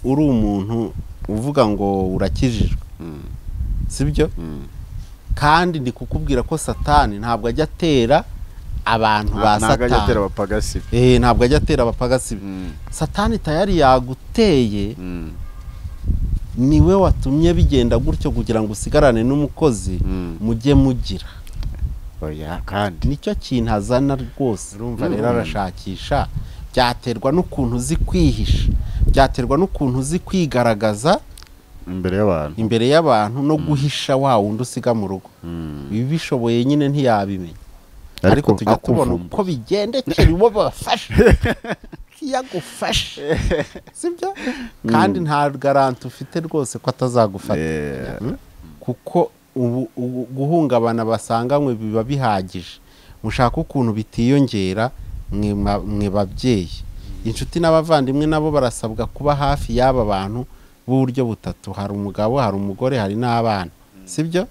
uri umuntu uvuga ngo urakijijwe sibyo kandi ndi kukubwira ko satani ntabwo ajya atera abantu ba ntabwo ajya atera satani abapagasi be Eh, ntabwo ajya atera abapagasi be satani tayari yaguteye niwe watumye bigenda gutyo kugira ngo usigarane n'umukozi mujye mugira oya kandi nicyo kintu azana rwose urumva rero Mm. arashakisha byaterwa n'ukuntu uzi kwihisha byaterwa n'ukuntu uzi kwigaragaza imbere y'abantu imbere y'abantu no guhisha wa wundi usiga mu rugo Mm. ibi bishoboye nyine ntiyabimenya ariko Ariko tujya tubona akuvumba. uko bigendekeye uwo bafashe iyo agufashe sibyo kandi nta garanti ufite rwose ko atazagufata Eh, kuko ubu ubu guhungabana basanganywe biba bihagije mushaka ukuntu bitiyongera mwe ma- mwe babyeyi inshuti n'abavandimwe nabo barasabwa kuba hafi y'aba bantu b'uburyo butatu hari umugabo hari umugore hari n'abana sibyo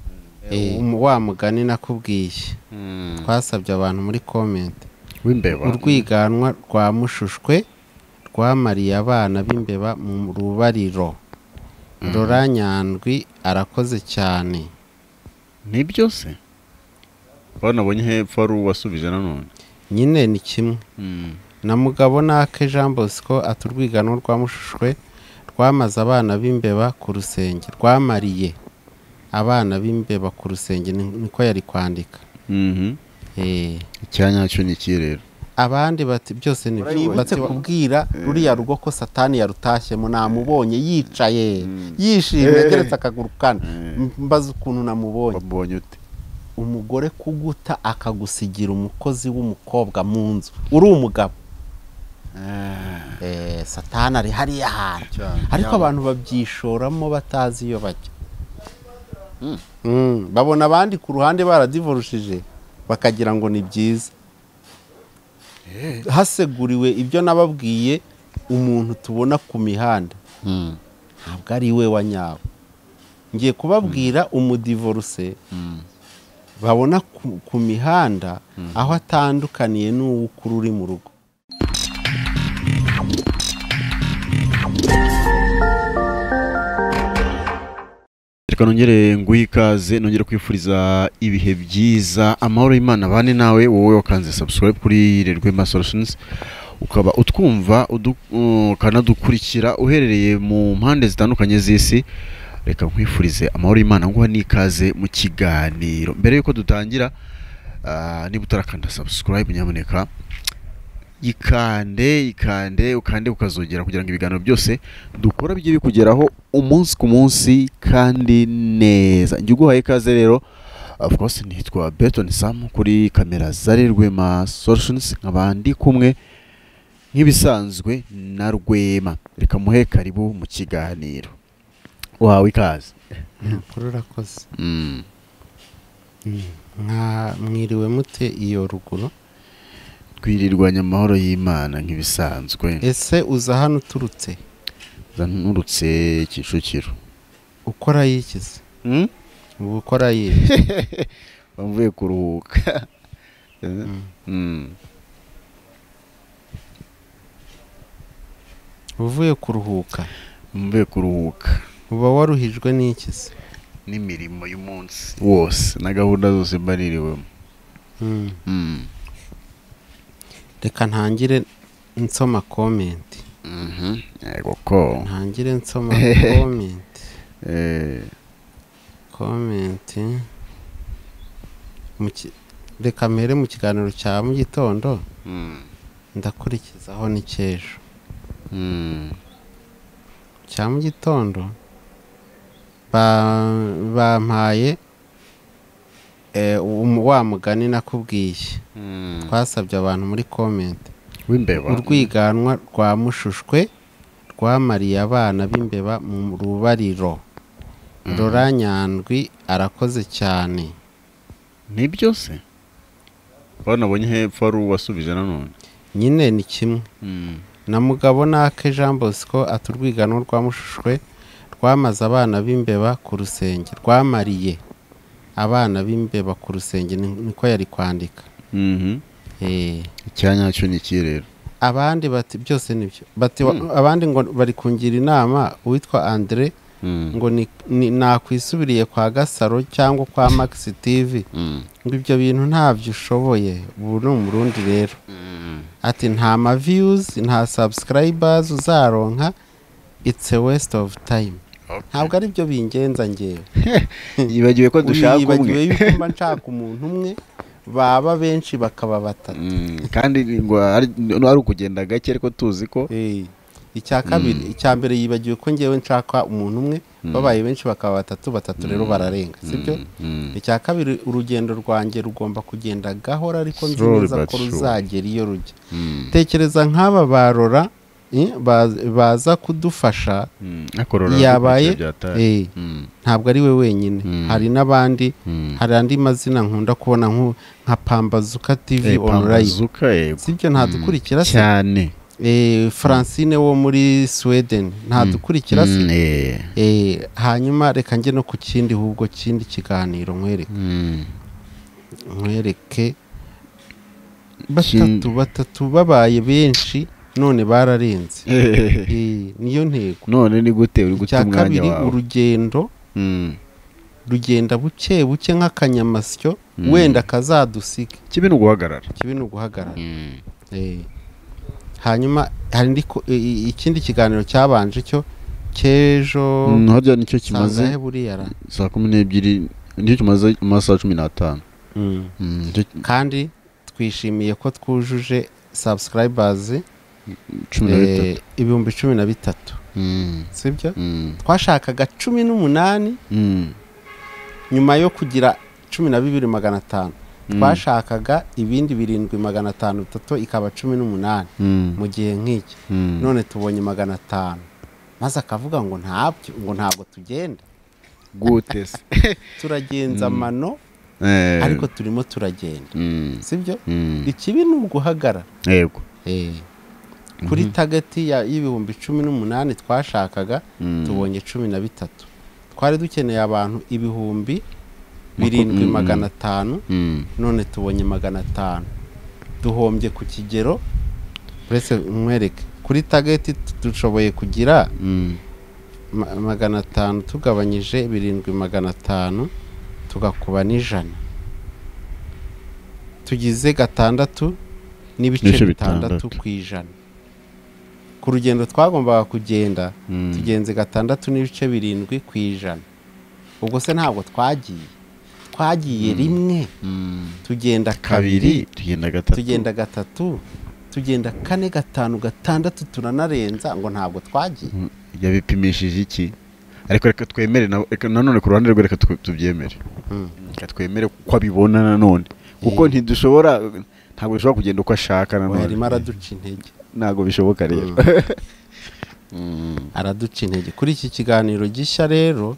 Eh, umu- wa mugani nakubwiye twasabye abantu muri komenti w'imbeba urwiganwa rwa mushushwe rwamariye abana b'imbeba mu rubariro rora nyandwi arakoze cyane nibyo se bano abonye hepfo ari uwasubije nanone nyine ni kimwe Mm. na mugabo nake jean bosco aturwiganwa rwamushushwe rwamaze abana b'imbeba ku rusenge rwamariye abana b'imbeba ku rusenge ni- niko yari kwandika Mhm. Eh, icyanya cyo ni iki rero abandi bati byose ni byo Urayibona? bati kubwira ruriya rugo ko satani yarutashyemo namubonye yicaye yishimye Eh. ageretse akaguru kane Eh. mbaza ukuntu namubonye wabonye ute umugore kuguta akagusigira umukozi w'umukobwa mu nzu uri umugabo Eh, satani ari hariya hantu Cyane. ariko abantu babyishoramo batazi iyo bajya Mm, babona abandi ku ruhande baradivorushije bakagira ngo ni byiza haseguriwe ibyo nababwiye umuntu tubona ku mihanda Mm. ntabwo ari we wa nyabo ngiye kubabwira umudivoruse Mm. babona ku, ku mihanda aho atandukaniye n'uw'ukuru uri mu rugo reka nongere nguhe ikaze nongere kwifuriza ibihe byiza amahoro y'imana bane nawe wowe wakanze subscribe kuri Rwema Solutions ukaba utwumva udu- ukanadukurikira uherereye mu mpande zitandukanye z'isi reka nkwifurize amahoro y'imana nguha n'ikaze mu kiganiro mbere y'uko dutangira ah, niba utarakanda subscribe nyamuneka yikande yikande ukande ukazogera kugira ngo ibiganiro byose dukora bijye bikugeraho umunsi ku munsi kandi neza njye uguhaye ikaze rero of course nitwa Berton Sam kuri kamera zari Rwema Solutions nkaba ndi kumwe nk'ibisanzwe na Rwema reka muhe karibu mu kiganiro wawe ikaze Nukuri urakoze mm. Mwa- mwiriwe mute iyo ruguru twirirwanya amahoro y'Imana nk'ibisanzwe ese uza hano uturutse zanurutse Kicukiro ukora yikize mm? uba ukora yihe bavuye kuruhuka mm. uvuye kuruhuka mvuye kuruhuka uba waruhijwe n'ikize n'imirimo y'umunsi wose na gahunda zose mba niriwemo Mm. reka ntangire nsoma komenti yego ko ntangire nsoma komenti Eh, komenti Mu ki- reka mpere mu kiganiro cya mu gitondo mm, ndakurikizaho n'icy'ejo mm, cya mu gitondo ba- bampaye eh, umu- wa mugani nakubwiye mm. twasabye abantu muri komenti w'imbeba urwiganwa rwa mushushwe rwamariye abana b'imbeba mu rubariro rora nyandwi arakoze cyane nibyo se bano abonye hepfo ari uwasubije nanone nyine ni kimwe Mm, na mugabo nake jean bosco aturwiganwa rwamushushwe rwamaze abana b'imbeba ku rusenge rwamariye abana b'imbeba ku rusenge ni- niko yari kwandika mhm. Eh, icyanya cyo ni iki rero abandi bati byose nibyo bati wa- abandi ngo bari kungira inama uwitwa andre Mm, ngo ni- ni- nakwisubiriye kwa gasaro cyangwa kwa max tv mm, ngo ibyo bintu ntabyo ushoboye ubu ni umurundi rero mm. ati nta ma views nta subscribers uzaronka it's a waste of time ntabwo ari byo bingenza ngewe yibagiwe ko dushaka wibagiwe umwe yuko mba nshaka umuntu umwe baba benshi bakaba batatu Mm, kandi ngo ari no ari ukugenda gake ariko tuzi ko Eh, icya kabiri icya mbere yibagiwe ko ngewe nshaka umuntu umwe babaye benshi bakaba batatu batatu rero bararenga sibyo Mm, icya kabiri urugendo rwanjye rugomba kugenda gahora ariko nzi Slowly neza but ko sure. ruzagera iyo rujya mm, tekereza nk'aba barora eh, baz- baza kudufasha mm. akorora yabaye byataye. eh, Mm, ntabwo ari we wenyine Mm. hari n'abandi mm. hari andi mazina nkunda kubona nku- nka pambazuka tv Eh, online Pambazuka, yego. sibyo ntadukurikira se cyane Eh, francine wo muri sweden ntadukurikira se Mm, eh. Eh, hanyuma reka njye no ku kindi ahubwo kindi kiganiro nkwereke Mm. nkwereke batatu batatu babaye benshi none bararenze Eh, niyo ntego none ni gute uri guta icya umwanya kabiri wawe urugendo Mm. rugenda buke buke nk'akanyamasyo Mm. wenda kazadusike kibi ni uguhagarara kibi ni uguhagarara Mm. Eh, hanyuma hari indi ko- i- i- ikindi kiganiro cyabanje cyo cy'ejo Mm, harya nicyo kimaze kimaze buriya ra saa kumi n'ebyiri nicyo kimaze amasaha cumi n'atanu Mm. Mm, nicyo- kandi twishimiye ko twujuje subscribers cumi na eh, bitatu ibihumbi cumi na bitatu Mm, sibyo mm, twashakaga cumi n'umunani mm, nyuma yo kugira cumi na bibiri magana atanu Mm. twashakaga ibindi birindwi magana atanu bitatu ikaba cumi n'umunani mm, mu gihe nk'iki mm. none tubonye magana atanu maze akavuga ngo ntabyo ngo ntabwo tugenda gute se turagenza amano Eh, ariko turimo turagenda mm, sibyo mm, ikibi ni uguhagarara yego Eh, kuri tageti ya- y'ibihumbi cumi n'umunani twashakaga Mm. tubonye cumi na bitatu twari dukeneye abantu ibihumbi birindwi Mm. magana atanu Mm, none tubonye magana atanu duhombye ku kigero uretse mwereke kuri tageti tu- dushoboye kugira mm, ma- magana atanu tugabanyije birindwi magana atanu tugakuba n'ijana tugize gatandatu n'ibice Ibice bitandatu bitandatu. ku ijana ku rugendo twagombaga kugenda mm. tugenze gatandatu n'ibice birindwi ku ijana ubwo se ntabwo twagiye twagiye rimwe Mm. tugenda kabiri kabiri tugenda gatatu tugenda gatatu tugenda kane gatanu gatandatu turanarenza ngo ntabwo twagiye Mm, yabipimishije iki ariko reka twemere na- reka nanone ku ruhande rwe reka twe- tubyemere Mm. reka twemere uko abibona nanone kuko ntidushobora ntabwo dushobora kugenda uko ashaka Oya, nanone arimo araduca intege ntabwo bishoboka rero araduca intege kuri iki kiganiro gishya rero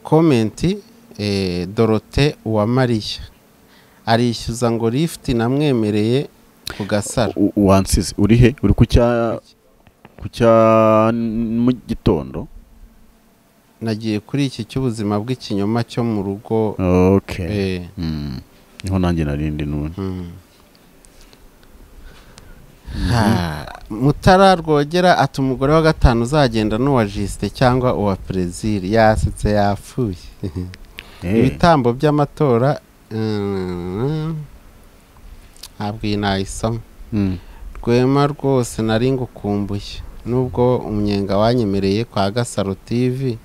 komenti eh, dorote uwamariya arishyuza ngo lifuti namwemereye ku gasaro U- u- wansize uri he uri ku cya ku cya n- mu gitondo nagiye kuri iki cy'ubuzima bw'ikinyoma cyo mu rugo okay eh, Mm. niho nanjye narindi none mm. Ha, mutara rwogera ati umugore wa gatanu uzagenda n'uwa jisite cyangwa uwa perezili yasetse yapfuye Eh, ibitambo by'amatora mm, ntabwo iyi nayisoma mm. rwema rwose nari ngukumbuye nubwo umunyenga wanyemereye kwa gasaro tv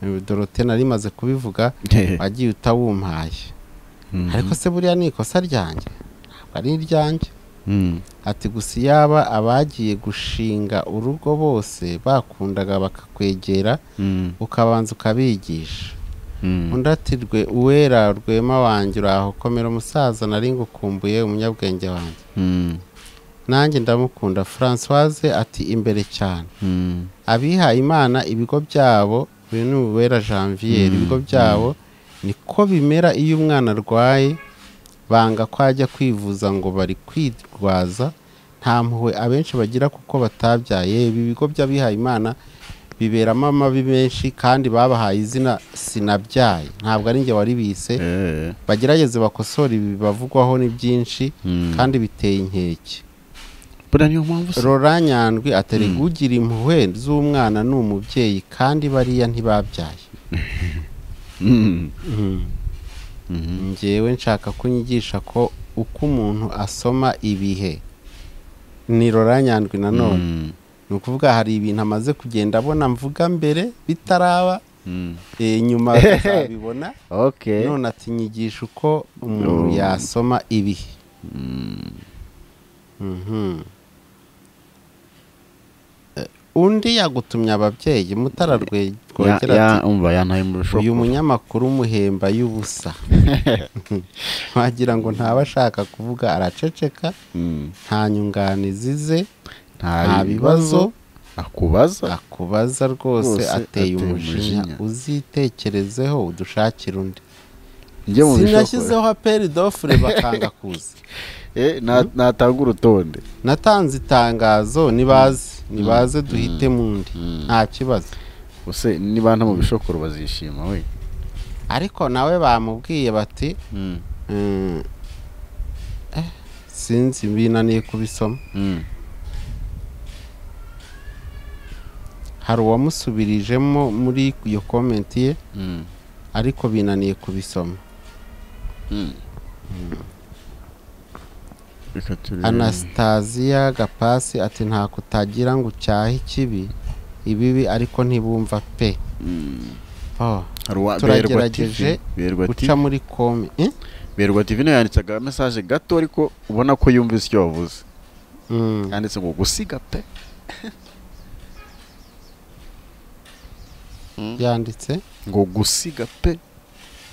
eh, dorote nari maze kubivuga Eh, wagiye utawumpaye mm. ariko se buriya ni ikosa ryanjye ntabwo ari iryanjye Mm. ati gusa yaba abagiye gushinga urugo bose bakundaga bakakwegera Mm. ukabanza ukabigisha Mm. undi ati rwe uwera rwema wanjye uraho komera umusaza nari ngukumbuye umunyabwenge wanjye Mm. nanjye ndamukunda francoise ati imbere cyane Mm. abihaye imana ibigo byabo uyu ni uwera janvier Mm, ibigo byabo niko bimera iyo umwana arwaye banga ko ajya kwivuza ngo bari kwirwaza nta mpuhwe abenshi bagira kuko batabyaye ibi bigo by'abihaye imana biberamo amabi menshi kandi babahaye izina sinabyaye ntabwo ari njye waribise Eh. bagerageze bakosore ibi bavugwaho ni byinshi Mm. kandi biteye inkeke buriya niyo mpamvu se rora nyandwi aterega ugira impuhwe z'umwana ni umubyeyi kandi bariya ntibabyaye Mm. Mhm. njyewe nshaka kunyigisha ko uko umuntu asoma ibihe ni rora nyandwi nanone Mm. ni ukuvuga hari ibintu amaze kugenda abona mvuga mbere bitaraba Mm. eh, nyuma azabibona okay none ati nyigisha uko umuntu Oh. yasoma ibihe Mhm. Eh, undi yagutumye ababyeyi mutara rwe- Ya- rwogera ya- ati umva yantaye mu bishoko uyu munyamakuru muhemba y'ubusa wagira ngo ntaba ashaka kuvuga araceceka Mm. nta nyunganizi ze nta nta bibazo akubaza akubaza rwose Rwose ateye ateye umujinya umujinya. uzitekerezeho udushakire undi njye mu bishoko sinashyizeho aperi dofure bakanga kuza Eh, na- natanga urutonde natanze itangazo nibaze nibaze duhite mu ndi nta kibazo use niba nta mu bishokoro bazishima we ariko nawe bamubwiye bati Mm. Mm. Eh, sinzi binaniye kubisoma Mm. hari uwamusubirijemo muri iyo komenti ye Mm. ariko binaniye kubisoma Mm. Reka turebe. anasitaziya gapasi ati nta kutagira ngo ucyahe ikibi ibibi ariko ntibumva pe Mm. oh. Hari uwa- Berwa TV. turagerageje Berwa TV. guca muri kome eh? Berwa TV nayo yanditse aga message gato ariko ubona ko yumvise icyo wavuze mm. yanditse ngo gusiga pe yanditse ngo gusiga pe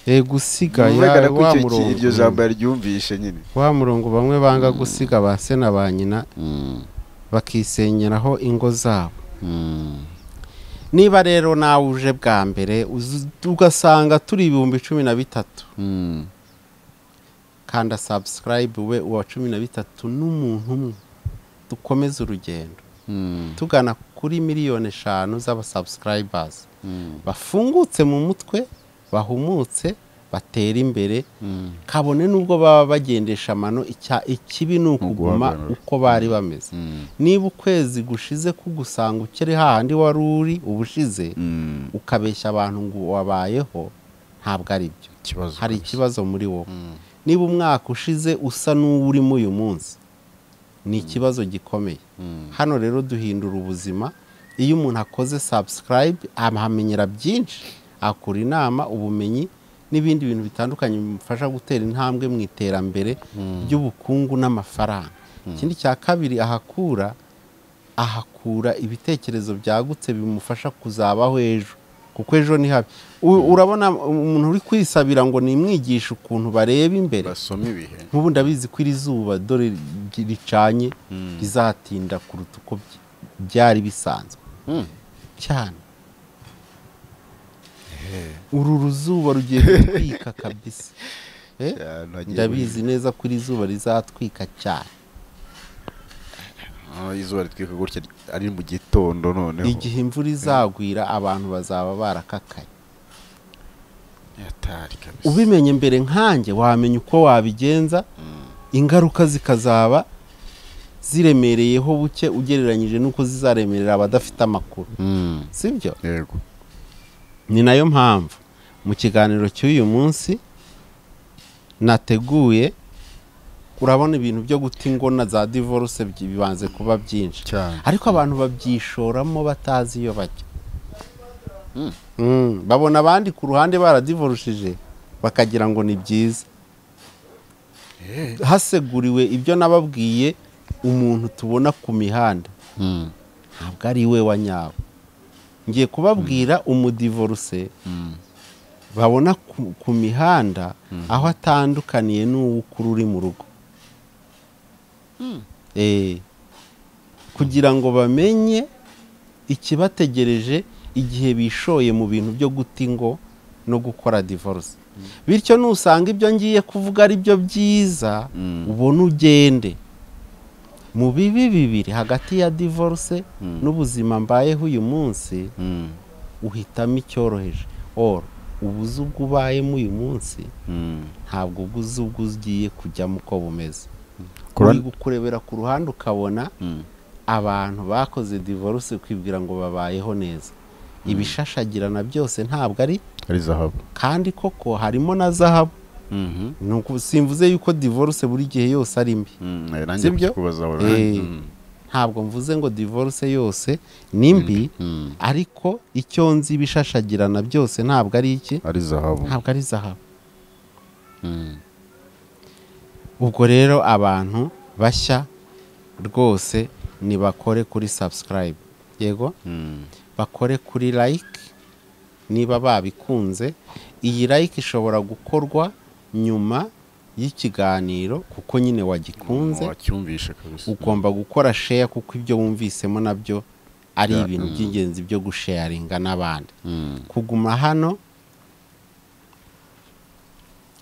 e gusiga bigaragara ya ko wa icyo- murongo iryo jambo yaryumvishe nyine wa murongo bamwe banga gusiga ba se na ba nyina bakisenyeraho ingo zabo niba rero nawe uje bwa mbere uzi- ugasanga turi ibihumbi cumi na bitatu kanda sabusikarayibe we uwa cumi na bitatu n'umuntu umwe dukomeze urugendo tugana kuri miliyoni eshanu z'abasabusikarayibazi bafungutse mu mutwe bahumutse batera imbere kabone n'ubwo baba bagendesha amano icya- ikibi ni ukuguma Uguhagarara. uko bari bameze niba ukwezi gushize kugusanga ukiri hahandi wari uri ubushize ukabeshya abantu ngo wabayeho ntabwo ari byo ikibazo hari kabisa. ikibazo muri wowe niba umwaka ushize usa n'uwurimo uyu munsi ni ikibazo gikomeye hano rero duhindura ubuzima iyo umuntu akoze sabusikarayibe ahamenyera byinshi akura inama ubumenyi n'ibindi bintu bitandukanye bimufasha gutera intambwe mu iterambere ry'ubukungu n'amafaranga ikindi cya kabiri ahakura ahakura ibitekerezo byagutse bimufasha kuzabaho ejo kuko ejo ni habi U- urabona umuntu uri kwisabira ngo nimwigishe ukuntu bareba imbere basoma ibihe nk'ubu ndabizi ko iri zuba dore ri- ricanye rizatinda kuruta uko by- byari bisanzwe cyane uru ruzuba rugiye gutwika kabisa Eh? Cyane, wagiye ndabizi neza ko iri zuba rizatwika cyane Ah, izuba ritwika gutya ari mu gitondo noneho igihe imvura izagwira abantu bazaba barakakaye Atari kabisa. ubimenye mbere nkanjye wamenya uko wabigenza ingaruka zikazaba ziremereyeho buke ugereranyije n'uko zizaremerera abadafite amakuru Mm. sibyo yego ni nayo mpamvu mu kiganiro cy'uyu munsi nateguye urabona ibintu byo guta ingona za divorce byi- bibanze kuba byinshi cyane ariko abantu babyishoramo batazi iyo bajya Mm, babona abandi ku ruhande baradivorushije bakagira ngo ni byiza haseguriwe ibyo nababwiye umuntu tubona ku mihanda ntabwo ari we wa nyawe ngiye kubabwira umudivoruse babona ku, ku mihanda aho atandukaniye n'uw'ukuru uri mu rugo Eh, kugira ngo bamenye ikibategereje igihe bishoye mu bintu byo guta ingo no gukora divorce bityo nusanga ibyo ngiye kuvuga ari byo byiza ubone ugende mu bibi bibiri hagati ya divorce n'ubuzima mbayeho uyu munsi uhitamo icyoroheje or ubuze ubwo ubayemo uyu munsi ntabwo ubuze ubwo ugiye kujyamo uko bumeze bakora uri kurebera ku ruhande ukabona abantu bakoze divorce kwibwira ngo babayeho neza ibishashagirana byose ntabwo ari ari zahabu kandi koko harimo na zahabu Mhm. ni uku- simvuze yuko divorce buri gihe yose ari mbi Mm, nanjye Sibyo? kukubaza wari- Eh, Mm. ntabwo mvuze ngo divorce yose ni mbi Mm. ariko icyo nzi ibishashagirana byose ntabwo ari iki ari zahabu ntabwo ari zahabu Mm. ubwo rero abantu bashya rwose nibakore kuri subscribe yego Mm. bakore kuri like niba babikunze iyi like ishobora gukorwa nyuma y'ikiganiro kuko nyine wagikunze wacyumvishe kabisa ugomba gukora share kuko ibyo wumvisemo nabyo ari Ya, ibintu mm. by'ingenzi byo gusharinga n'abandi Mm. kuguma hano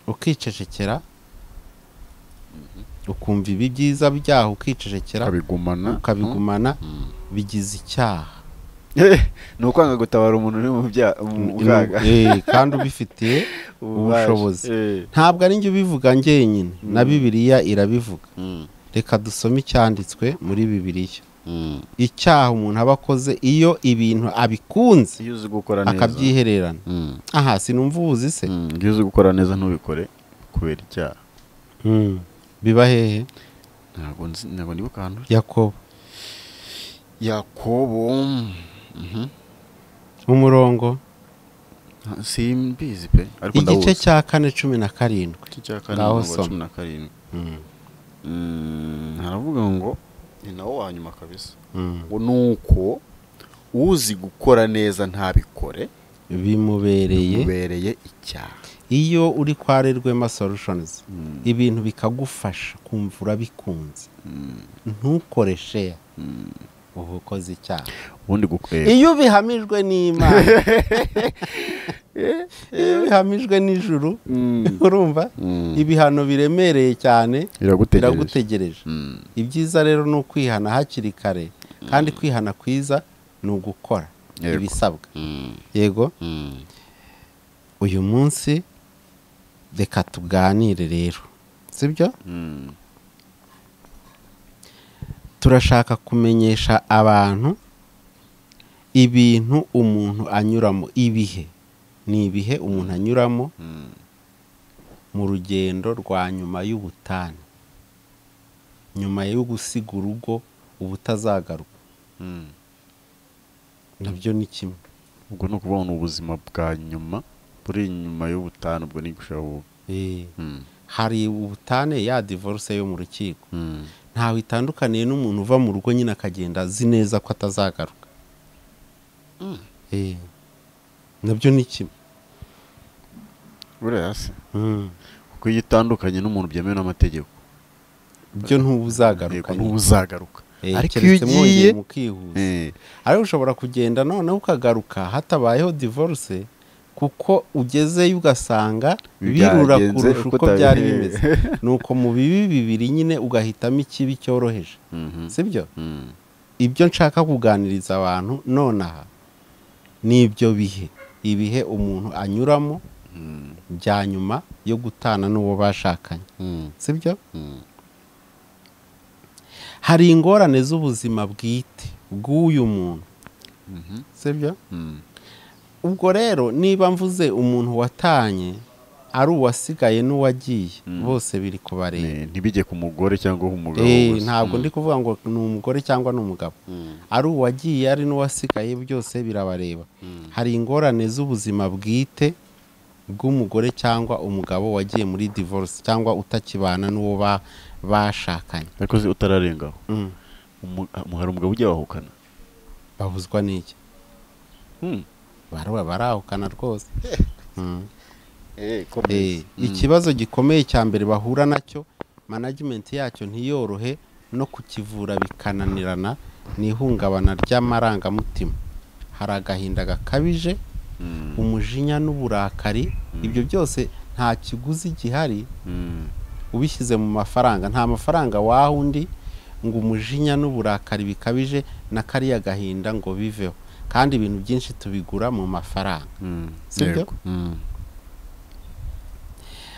ukicecekera ukumva ibi byiza byaho ukicecekera ukabigumana ukabigumana Mm. bigize icyaha ni ukwanga gutabara umuntu uri mu bya mu bwaga Eh, kandi ubifitiye Ububasha. ubushobozi. Eh. ntabwo ari njye ubivuga njyenyine na bibiliya irabivuga Mm. reka dusome icyanditswe muri bibiliya Mm. icyaha umuntu aba akoze iyo ibintu abikunze iyo uzi gukora neza akabyihererana Mm. aha sinumva ubuzi se Mm. iyo uzi gukora neza ntubikore kubera icyaha Mm. biba hehe ntabwo nzi ntabwo nibuka ahantu yakobo yakobo Mhm. umurongo Ah, simbizi pe ariko igice ndawuzi cya kane cumi na karindwi igice cya kane Ngaho umurongo wa soma. cumi na karindwi Mm, haravuga ngo ni nawo wa nyuma kabisa Mm. ngo ni uko uzi gukora neza ntabikore bimubereye bimubereye icyaha iyo uri kwa rwema solutions Mm. ibintu bikagufasha kumva urabikunze ntukore sheya uba ukoze icyaha ubundi gukwega iyo ubihamijwe n'imana iyo ubihamijwe n'ijuru urumva ibihano biremereye cyane iragutegereje biragutegereje Mm. ibyiza rero ni ukwihana hakiri kare kandi kwihana kwiza ni ugukora Yego. ibisabwa Mm. yego Mm. uyu munsi reka tuganire rero sibyo Mm. turashaka kumenyesha abantu ibintu umuntu anyuramo ibihe ni ibihe umuntu anyuramo Mm. mu rugendo rwa nyuma y'ubutane nyuma yo gusiga urugo ubutazagaruka Mm. nabyo ni kimwe ubwo ni ukuvuga ngo ni ubuzima bwa nyuma buri inyuma y'ubutanu ubwo ni gushaka ubu- Eh, Mm. hari ubutane ya divorce yo mu rukiko Mm. ntawe itandukaniye n'umuntu uva mu rugo nyine akagenda azi neza ko atazagaruka Eh, nabyo ni kimwe buriya se Mm. kuko iyo utandukanye n'umuntu byemewe n'amategeko byo ntubuzagaruka yego n'ubu uzagaruka ariko iyo ugiye mwongeye mukihuza Eh, ariko ushobora kugenda noneho ukagaruka hatabayeho divorce kuko ugezeyo ugasanga birura Byagenze kurusha uko uko byari utabire- bimeze ni uko mu bibi bibiri nyine ugahitamo ikibi cyoroheje mhm, sibyo mm, ibyo nshaka kuganiriza abantu nonaha ni ibyo bihe ibihe umuntu anyuramo mm, bya nyuma yo gutana n'uwo bashakanye mm, sibyo mm, hari ingorane z'ubuzima bwite bw'uyu muntu mhm, sibyo mm, ubwo rero niba mvuze umuntu watanye ari uwasigaye n'uwagiye Mm. bose biri kubareba ni- ntibijye ku mugore cyangwa ku mugabo Eh, gusa. ntabwo Mm, ndi kuvuga ngo ni umugore cyangwa ni umugabo mm, ari uwagiye ari n'uwasigaye byose birabareba mm, hari ingorane z'ubuzima bwite bw'umugore cyangwa umugabo wagiye muri divorce cyangwa utakibana n'uwo ba- bashakanye ariko se utararengaho Mm. umu- ah, hari umugabo ujya wahukana bahuzwa n'iki Mm. baraba barahukana rwose Mm. Eh, Eh, komeza. ikibazo gikomeye cya mbere bahura nacyo management yacyo ntiyorohe no kukivura bikananirana ni ihungabana ry'amarangamutima hari agahinda gakabije Mm, umujinya n'uburakari ibyo byose nta kiguzi gihari mm, ubishyize mu mafaranga nta mafaranga waha undi ngo umujinya n'uburakari bikabije na kariya gahinda ngo biveho kandi ibintu byinshi tubigura mu mafaranga mm, Sibyo? yego. Mm,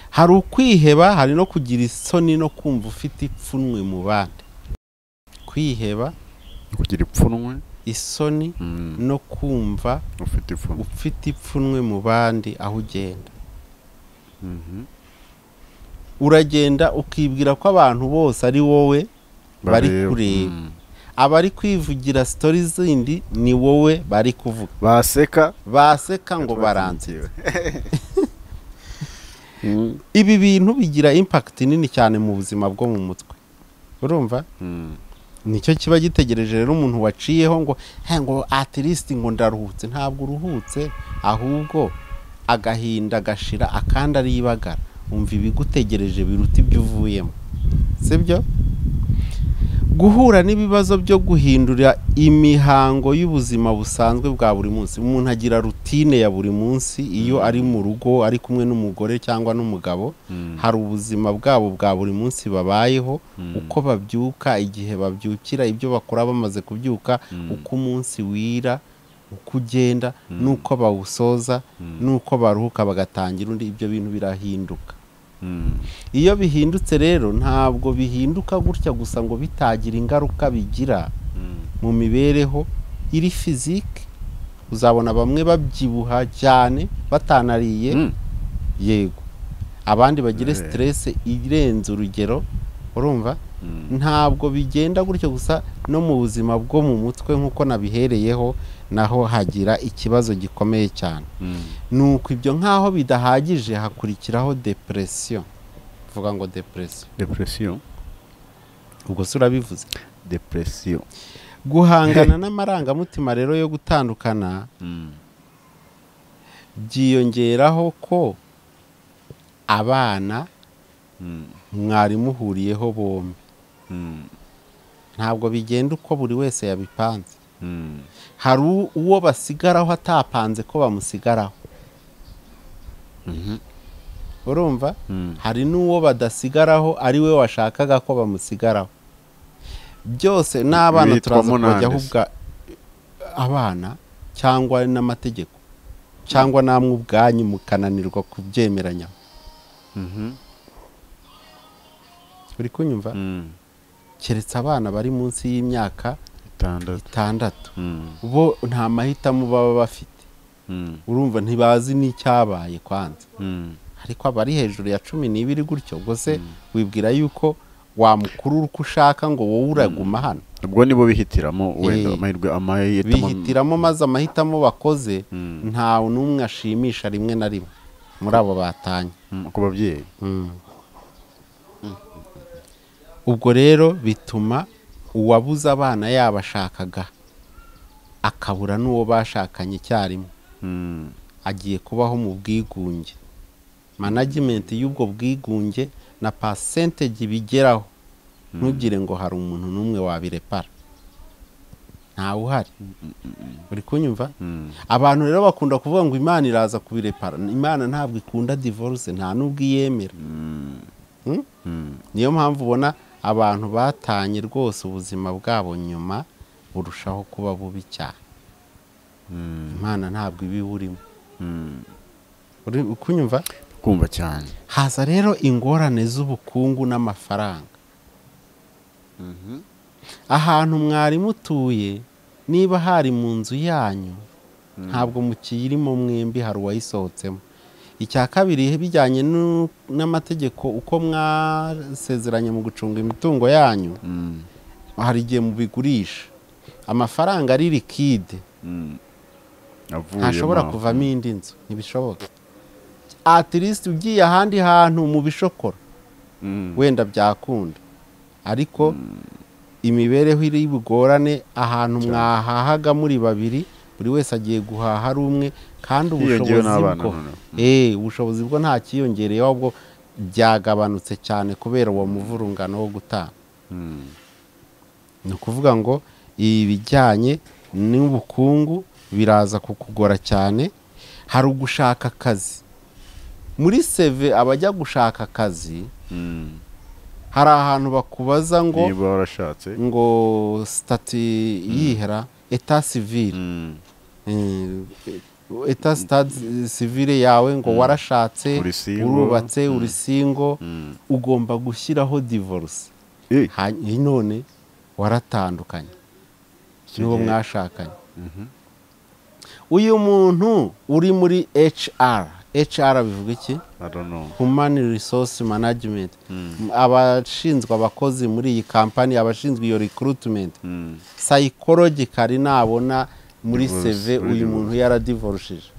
hari ukwiheba hari no kugira isoni no kumva ufite ipfunwe mu bandi kwiheba kugira ipfunwe isoni mm, no kumva ufite ipfunwe ufite ipfunwe mu bandi aho ugenda Mhm. uragenda ukibwira ko abantu bose ari wowe Bari Bareba. kureba. Mm. abari kwivugira sitori zindi ni wowe bari kuvuga baseka baseka ngo baranze ibi bintu bigira impakiti nini cyane mu buzima bwo mu mutwe urumva Mm. nicyo kiba gitegereje rero umuntu waciyeho ngo "Hey, ngo at least ngo ndaruhutse ntabwo uruhutse ahubwo agahinda gashira akandi aribagara umva ibigutegereje biruta ibyo uvuyemo sibyo guhura n'ibibazo byo guhindura imihango y'ubuzima busanzwe bwa buri munsi umuntu agira rutine ya buri munsi iyo ari mu rugo ari kumwe n'umugore cyangwa n'umugabo Mm. hari ubuzima bwabo bwa buri munsi babayeho Mm. uko babyuka igihe babyukira ibyo bakora bamaze kubyuka Mm. uko umunsi wira uko ugenda Mm. n'uko bawusoza Mm. n'uko baruhuka bagatangira undi ibyo bintu birahinduka Mm. iyo bihindutse rero ntabwo bihinduka gutya gusa ngo bitagira ingaruka bigira Mm. mu mibereho iri fizike uzabona bamwe babyibuha cyane batanariye Mm. yego abandi bagire Eh. siterese irenze urugero urumva Mm. ntabwo bigenda gutyo gusa no mu buzima bwo mu mutwe nk'uko nabihereyeho naho hagira ikibazo gikomeye cyane Mm. ni uko ibyo nk'aho bidahagije hakurikiraho depresiyo uvuga ngo depresiyo depression ubwo se urabivuze depression guhangana n'amarangamutima rero yo gutandukana Mm. byiyongeraho ko abana Mm. mwari muhuriyeho bombi Mm. ntabwo bigenda uko buri wese yabipanze Mm. hari u- uwo basigaraho atapanze ko bamusigaraho Mhm. urumva Mm. hari n'uwo badasigaraho ari we washakaga ko bamusigaraho byose n'abana Bitwa turaza Monande kubajyaho se. ubwa abana cyangwa n'amategeko cyangwa namwe ubwanyu mukananirwa kubyemeranya Mhm. uri kunyumva Mm. keretse abana bari munsi y'imyaka itandatu itandatu Mm. bo nta mahitamo baba bafite Mm. urumva ntibazi n'icyabaye kwanza Mm. ariko abari hejuru ya cumi n'ibiri gutyo ubwo se wibwira yuko wamukurura uko ushaka ngo wowe uraguma hano ubwo nibo bihitiramo wenda Eh. amahirwe amahitamo bihitiramo maze amahitamo bakoze Mm. ntawe n'umwe ashimisha rimwe na rimwe muri abo batanye Mm, ku babyeyi ubwo rero bituma uwabuze abana yabashakaga akabura n'uwo bashakanye icyarimwe Mm. agiye kubaho mu bwigunge management y'ubwo bwigunge na percentage bigeraho ntugire ngo hari umuntu n'umwe wabirepara ntawe uhari uri kunyumva Mm. abantu rero bakunda kuvuga ngo imana iraza kubirepara imana ntabwo ikunda divorce nta n'ubwo iyemera Mm. Hmm? Mm. niyo mpamvu ubona abantu batanye rwose ubuzima bwabo nyuma burushaho kuba bubi cyane Mm. imana ntabwo iba iburimo Mm. uri kunyumva kumva cyane haza rero ingorane z'ubukungu n'amafaranga ahantu mwari mutuye niba hari mu nzu yanyu ntabwo mukiyirimo mwembi hari uwayisohotsemo icya kabiri bijyanye n'u- n'amategeko uko mwasezeranye mu gucunga imitungo yanyu Mm. hari igihe mubigurisha amafaranga ari likide Mm. Avuyemo ntashobora aho. kuvamo indi nzu ntibishoboka at least ugiye ahandi hantu mu bishokora Mm. wenda byakunda ariko imibereho iri bugorane ahantu mwahahaga muri babiri buri wese agiye guhaha ari umwe kandi hiyongeyeho ubushobozi n'abana bwo noneho Eh, ubushobozi bwo nta kiyongereyeho ahubwo byagabanutse cyane kubera uwo muvurungano wo gutanga Mm. ni ukuvuga ngo ibijyanye n'ubukungu biraza kukugora cyane hari ugushaka akazi muri seve abajya gushaka akazi Mm. hari ahantu bakubaza ngo niba warashatse ngo sitati yihera eta sivire Mm. Eh, eta sitade sivire yawe ngo warashatse Urisingo. urubatse urisingo Mm. ugomba gushyiraho divorce Eh, Hany- none waratandukanye icyo n'uwo gihe- mwashakanye uyu muntu uri muri HR HR bivuga iki I don't know. human resource management abashinzwe abakozi muri iyi kampani abashinzwe iyo recruitment Mm. psychologically nabona muri Divorce, CV muri uyu divorce. muntu yaradivorushije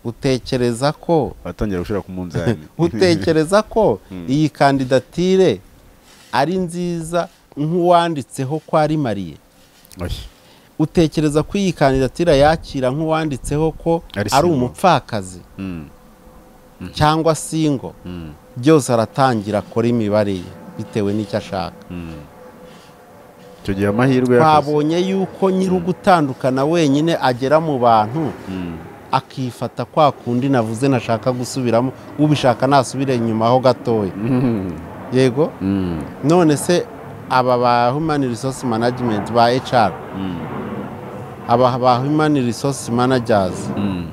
utekereza ko Batangira gushyira ku munzani. utekereza ko iyi kandidatire ari nziza nk'uwanditseho ko ari mariye Oya. utekereza ko iyi kandidatire yakira nk'uwanditseho ko Ari ari single. umupfakazi Mm. cyangwa singo Mm. byose aratangira akora imibare ye bitewe n'icyo ashaka Mm. Icyo gihe amahirwe y'akazi. twabonye yuko nyiri ugutandukana wenyine agera mu bantu Mm. akifata kwa kundi navuze nashaka gusubiramo ubishaka nasubire inyuma ho gatoya Mm. yego Mm. none se aba ba human resource management ba HR Mm. aba ba human resource managers Mm.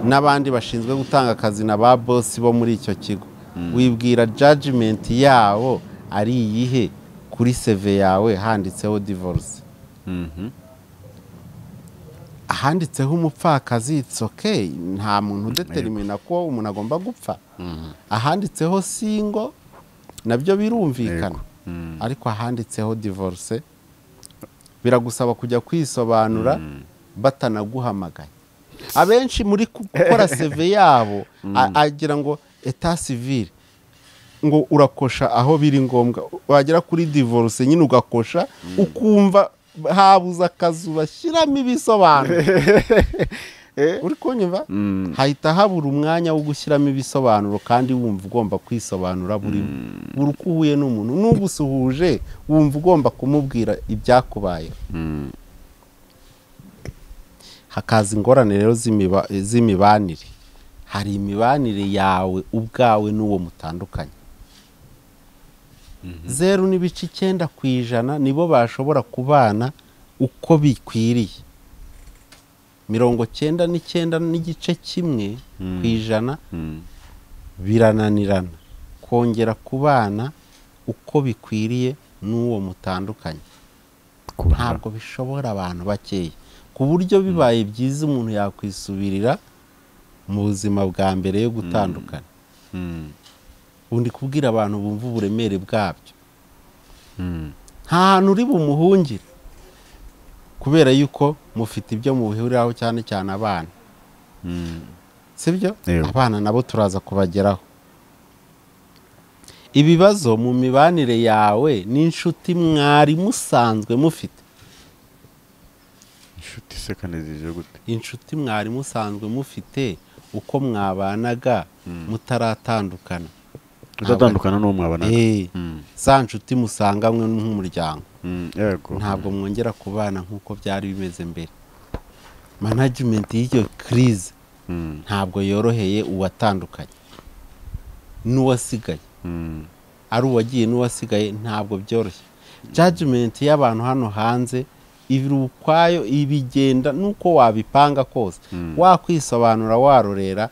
n'abandi bashinzwe gutanga akazi na ba bosi bo muri icyo kigo wibwira judgment yabo ari iyihe kuri seve yawe handitseho divorce Mhm. ahanditseho umupfakazi it's okay nta muntu udetermina ko umuntu agomba gupfa Mhm. ahanditseho singo nabyo birumvikana Yego. Mm. ariko ahanditseho divorce biragusaba kujya kwisobanura batanaguhamagaye abenshi muri ku- gukora seve yabo a- agira ngo eta civile ngo urakosha aho biri ngombwa wagera kuri divorce nyine ugakosha ukumva habuze akazu bashyiramo ibisobanuro uri kunyumva hahita habura umwanya wo gushyiramo ibisobanuro kandi wumva ugomba kwisobanura burimo buri uko uhuye n'umuntu n'ugusuhuje wumva ugomba kumubwira ibyakubayeho Mm. hakaza ingorane rero z'imiba- z'imibanire hari imibanire yawe ubwawe n'uwo mutandukanye zeru n'ibice icyenda ku ijana nibo bashobora kubana uko bikwiriye mirongo cyenda n'icyenda n'igice kimwe ku ijana Mm. birananirana kongera kubana uko bikwiriye n'uwo mutandukanye Kubara. ntabwo bishobora abantu bakeya ku buryo bibaye byiza umuntu yakwisubirira mu buzima bwa mbere yo gutandukana Mm. ubu ndi kubwira abantu bumva uburemere bwabyo Mm. nta hantu uri bumuhungire kubera yuko mufite ibyo muhuriraho cyane cyane abana Mm. sibyo Yego. abana nabo turaza kubageraho ibibazo mu mibanire yawe n'inshuti mwari musanzwe mufite Inshuti sekanizije gute? inshuti mwari musanzwe mufite uko mwabanaga mutaratandukana Udatandukana n'uwo mwabanaga. Eh, Mm. za nshuti musanganywe nk'umuryango Mm. Yego. ntabwo mwongera kubana nk'uko byari bimeze mbere management y'iyo kirize Mm. ntabwo yoroheye uwatandukanye n'uwasigaye Mm. ari uwagiye n'uwasigaye ntabwo byoroshye judgment y'abantu hano hanze ibiri ukwayo ibigenda n'uko wabipanga kose wakwisobanura warorera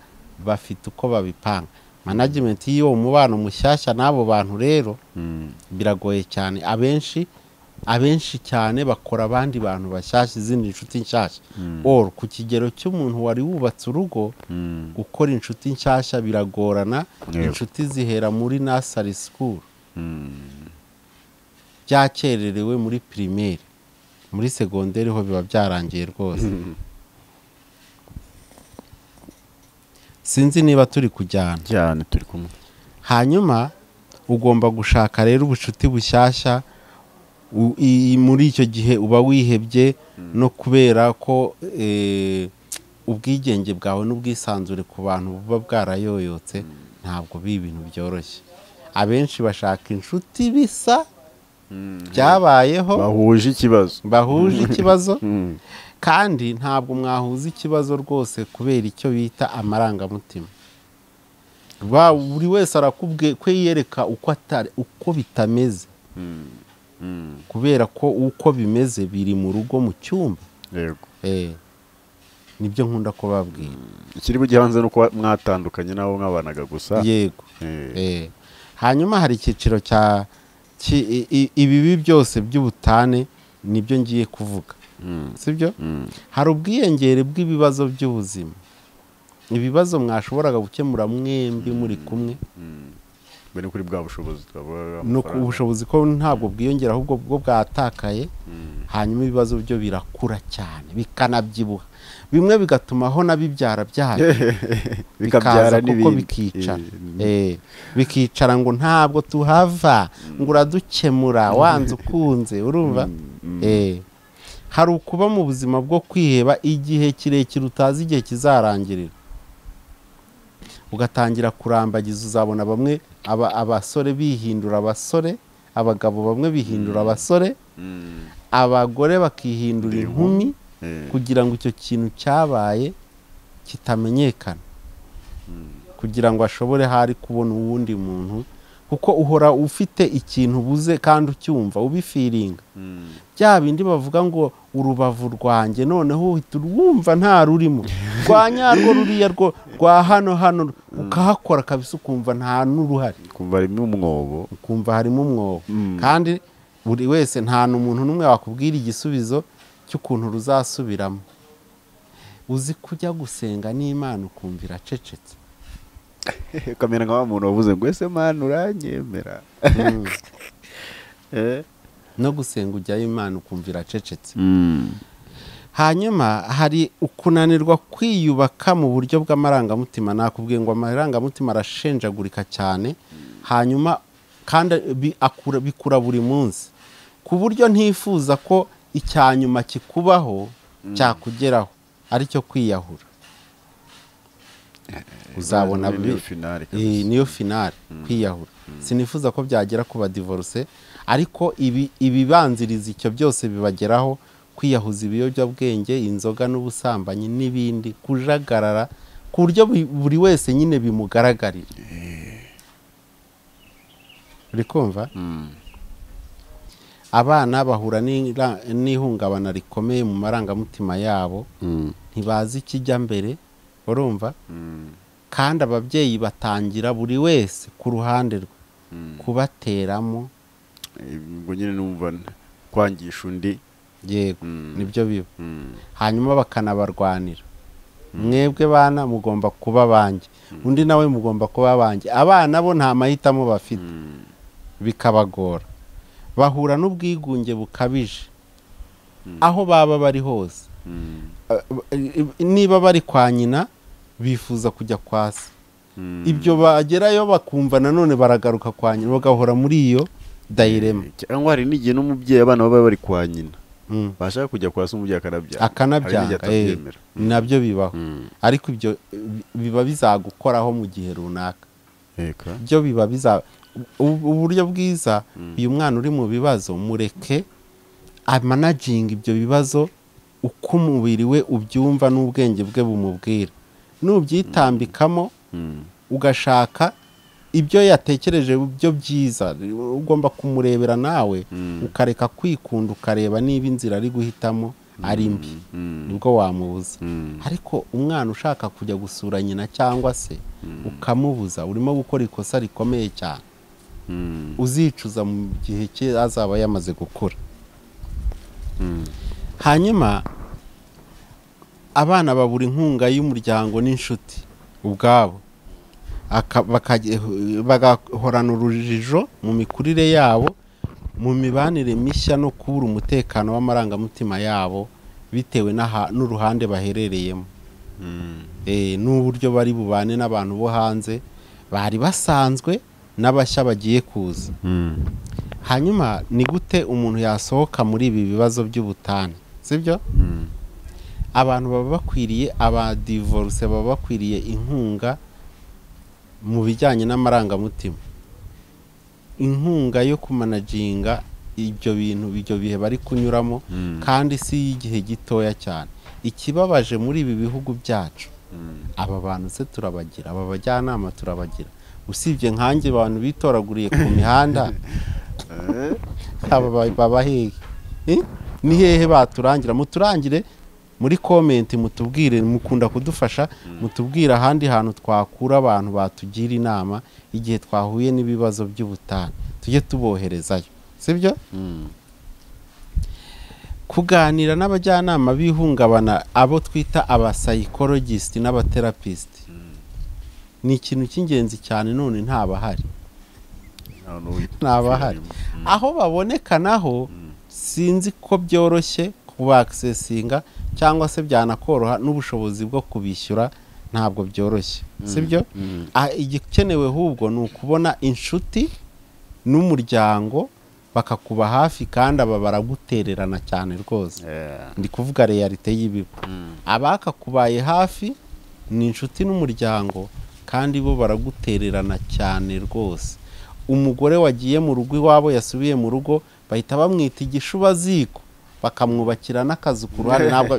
bafite uko babipanga management y'uwo mubano mushyashya n'abo bantu rero Mm. biragoye cyane abenshi abenshi cyane bakora abandi bantu bashyashya izindi nshuti nshyashya or ku kigero cy'umuntu wari wubatse urugo Mm. gukora inshuti nshyashya biragorana Yego. inshuti zihera muri nasari sikuru Mm. byakererewe muri pirimeri muri segonderi ho biba byarangiye rwose sinzi niba turi kujyana Cyane turi kumwe. hanyuma ugomba gushaka rero ubucuti bushyashya u- i- muri icyo gihe uba wihebye no kubera ko eh, ubwigenge bwawe n'ubwisanzure ku bantu buba bwarayoyotse ntabwo bi ibintu byoroshye abenshi bashaka inshuti bisa byabayeho Bahuje ikibazo. bahuje ikibazo Mm. kandi ntabwo mwahuza ikibazo rwose kubera icyo bita amarangamutima Ba- buri wese arakubwiye ko yiyereka uko atari uko bitameze Mm. kubera ko uko bimeze biri mu rugo mu cyumba Yego. Eh. nibyo nkunda kubabwira ikiri bujye hanze ni uko mwatandukanye n'abo mwabanaga gusa yego Eh, Eh, hanyuma hari icyiciro cya ki- i- i- ibibi byose by'ubutane nibyo ngiye kuvuga mm, sibyo mm, hari ubwiyongere bw'ibibazo by'ubuzima ibibazo mwashoboraga gukemura mwembi muri kumwe mm. Mbe ni kuri bwa bushobozi twavugaga no ku bushobozi ko ntabwo bwiyongera ahubwo bwo bwatakaye hanyuma ibibazo byo birakura cyane bikanabyibuha bimwe bigatuma ho nabibyara byayo bikaza kuko bikicara Eh, bikicara ngo ntabwo tuhava ngo uradukemura wanze ukunze urumva Eh, hari ukuba mu buzima bwo kwiheba igihe kirekire utazi igihe kizarangirira ugatangira kurambagiza uzabona bamwe aba- abasore bihindura abasore abagabo bamwe bihindura abasore abagore bakihindura inkumi kugira ngo icyo kintu cyabaye kitamenyekana kugira ngo ashobore hari kubona uwundi muntu kuko uhora ufite ikintu ubuze kandi ucyumva ubifiringa bya bindi bavuga ngo urubavu rwanjye noneho uhita urwumva nta rurimo rwa nyarwo ruriya rwo rwa hano hano ukahakora kabisa ukumva nta n'uruhari kumva harimo umwobo ukumva harimo umwobo kandi buri wese nta n'umuntu n'umwe wakubwira igisubizo cy'ukuntu ruzasubiramo uzi kujya gusenga n'imana ukumva iracecetse ukamera nka wa muntu wavuze ngo ese mani uranyemera Mm. Eh? no gusenga ujyayo imana ukumva iracecetse hanyuma hari ukunanirwa kwiyubaka mu buryo bw'amarangamutima nakubwiye ngo amarangamutima arashenjagurika cyane hanyuma kandi bi- akura- bikura buri munsi ku buryo ntifuza ko icyanyuma kikubaho cyakugeraho aricyo kwiyahura uzabona Muri bi- finale iyi niyo finale kwiyahura sinifuza ko byagera ku badivorce ariko ibi ibibanziriza icyo byose bibageraho kwiyahuza ibiyobyabwenge inzoga n'ubusambanyi n'ibindi kujagarara ku buryo bu- buri wese nyine bimugaragarira uri kumva abana bahura n'ira- n'ihungabana rikomeye mu marangamutima yabo ntibazi ikijya mbere urumva kandi ababyeyi batangira buri wese ku ruhande rwe kubateramo ubwo nyine numva n- kwangisha undi yego Mm. nibyo biba mm, hanyuma bakanabarwanira mwebwe bana mugomba kuba abanjye undi nawe mugomba kuba abanjye abana bo nta mahitamo bafite mm, bikabagora bahura n'ubwigunge bukabije aho baba bari hose mm, niba bari kwa nyina bifuza kujya kwa se mm. ibyo bagerayo bakumva nanone baragaruka kwa nyina bagahora muri iyo dayirema cyangwa hari n'igihe n'umubyeyi abana baba bari kwa nyina Mm. bashaka kujya kwa se umubyeyi akanabyanga akanabyanga eh, atabyemera nabyo bibaho Mm. ariko ibyo eh, biba bizagukoraho mu gihe runaka Eka. byo biba biza u- uburyo bwiza uyu mwana uri mu bibazo mureke amanaginga ibyo bibazo uko umubiri we ubyumva n'ubwenge bwe bumubwira nubyitambikamo Mm, ugashaka ibyo yatekereje byo byiza ugomba kumurebera nawe Mm. ukareka kwikunda ukareba niba inzira ari guhitamo ari mbi mm, nibwo wamubuza mm, ariko umwana ushaka kujya gusura nyina cyangwa se ukamubuza urimo gukora ikosa rikomeye cyane mm, uzicuza mu gihe cye azaba yamaze gukura mm. hanyuma abana babura inkunga y'umuryango n'inshuti ubwabo Aka- bakage- bagahorana urujijo mu mikurire yabo mu mibanire mishya no kubura umutekano w'amarangamutima yabo bitewe n'aha- n'uruhande baherereyemo Eh, n'uburyo bari bubane n'abantu bo hanze bari basanzwe n'abashya bagiye kuza hanyuma ni gute umuntu yasohoka muri ibi bibazo by'ubutane sibyo abantu baba bakwiriye abadivorce baba bakwiriye inkunga mu bijyanye n'amarangamutima inkunga yo kumanaginga ibyo bintu ibyo bihe bari kunyuramo kandi si y'igihe gitoya cyane ikibabaje muri ibi bihugu byacu aba bantu se turabagira aba bajyanama turabagira usibye nkanjye abantu bitoraguriye ku mihanda aba ba- baba hehe Eh? ni hehe baturangira muturangire muri komenti mutubwire mukunda kudufasha mutubwire ahandi hantu twakura abantu batugira inama igihe twahuye n'ibibazo by'ubutane tujye tuboherezayo sibyo kuganira n'abajyanama b'ihungabana abo twita abasayikorojisiti n'abaterapisiti ni ikintu cy'ingenzi cyane none ntabahari Ntabahari. aho baboneka naho sinzi ko byoroshye kubakisesinga cyangwa se byanakoroha n'ubushobozi bwo kubishyura ntabwo byoroshye sibyo Ah, igikenewe ahubwo ni ukubona inshuti n'umuryango bakakuba hafi kandi aba baragutererana cyane rwose ndi kuvuga realite y'ibigo abakakubaye hafi ni inshuti n'umuryango kandi bo baragutererana cyane rwose umugore wagiye mu rugo iwabo yasubiye mu rugo bahita bamwita igishubaziko bakamwubakira n'akazu ku ruhande ntabwo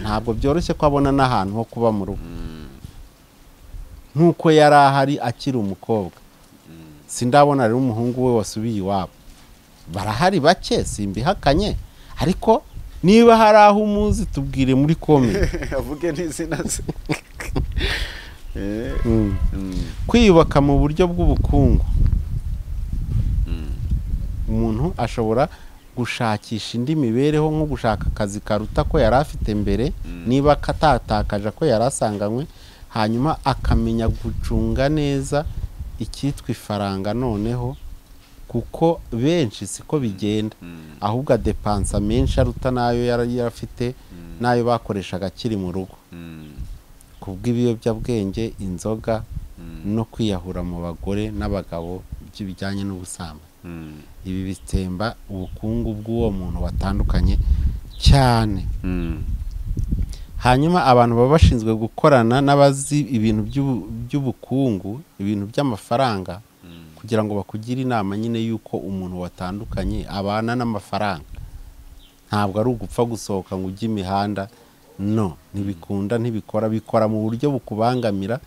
ntabwo byoroshye ko abona n'ahantu ho kuba mu rugo nk'uko yari ahari akiri umukobwa sindabona rero umuhungu we wasubiye iwabo barahari bake simbihakanye ariko niba hari aho umuzi tubwire muri komenti avuge n'izina ze Eh, Mm. mm, kwiyubaka mu buryo bw'ubukungu mm. umuntu ashobora gushakisha indi mibereho nko gushaka akazi karuta ko yari afite mbere Mm. niba akatatakaje ko yari asanganywe hanyuma akamenya gucunga neza icyitwa ifaranga noneho kuko benshi siko bigenda Mm. ahubwo adepansa menshi aruta n'ayo yari afite n'ayo bakoreshaga akiri mu rugo Mm. ku bw'ibiyobyabwenge inzoga Mm. no kwiyahura mu bagore n'abagabo by'ibijyanye n'ubusambanyi Mm. ibi bitsemba ubukungu bw'uwo muntu watandukanye cyane Mm. hanyuma abantu baba bashinzwe gukorana n'abazi ibintu by'ubu- by'ubukungu ibintu by'amafaranga Mm. kugira ngo bakugire inama nyine y'uko umuntu watandukanye abana n'amafaranga ntabwo ari ugupfa gusohoka ngo ujye imihanda no ntibikunda ntibikora bikora mu buryo bukubangamira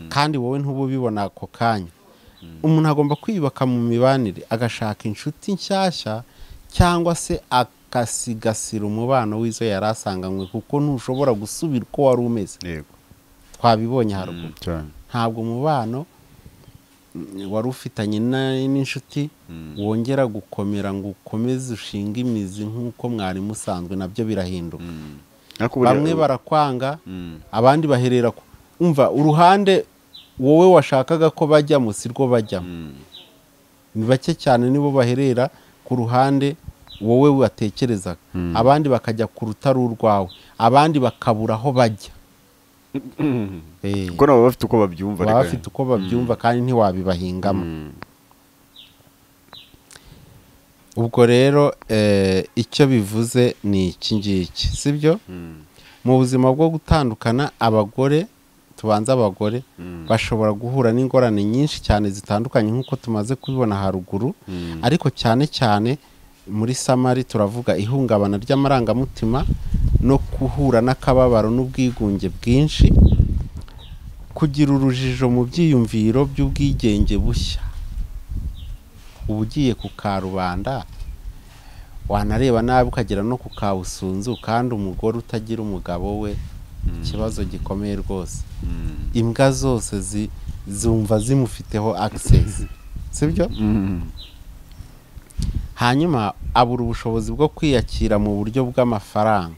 kandi wowe ntube ubibona ako kanya umuntu agomba kwiyubaka mu mibanire agashaka inshuti nshyashya cyangwa se agasigasira umubano w'izo yari asanganywe kuko ntushobora gusubira uko wari umeze Yego. twabibonye haruguru Mm, cyane. ntabwo umubano mm, wari ufitanye na- n'inshuti Mm. wongera gukomera ngo ukomeze ushinge imizi nk'uko mwari musanzwe nabyo birahinduka Mm. Ariko buriya- bamwe barakwanga Mm. abandi bahera ku umva uruhande wowe washakaga ko bajyamo si rwo bajyamo Mm. ni bake cyane nibo baherera ku ruhande wowe watekerezaga Mm. abandi bakajya ku rutari urwawe abandi bakabura aho bajya Mm. Eh, kuko nabo baba bafite uko babyumva baba reka. bafite uko babyumva kandi ntiwabibahingamo Mm. ubwo rero eh, icyo bivuze ni iki ngiki sibyo Mm. mu buzima bwo gutandukana abagore tubanze abagore Mm. bashobora guhura n'ingorane nyinshi cyane zitandukanye nk'uko tumaze kubibona haruguru Mm. ariko cyane cyane muri samari turavuga ihungabana ry'amarangamutima no guhura n'akababaro n'ubwigunge bwinshi kugira urujijo mu byiyumviro by'ubwigenge bushya uba ugiye ku karubanda wanareba nabi ukagera no ku kawusunzu kandi umugore utagira umugabo we ikibazo gikomeye rwose Mm. imbwa zose zi- zumva zimufiteho access sibyo Mm. hanyuma abura ubushobozi bwo kwiyakira mu buryo bw'amafaranga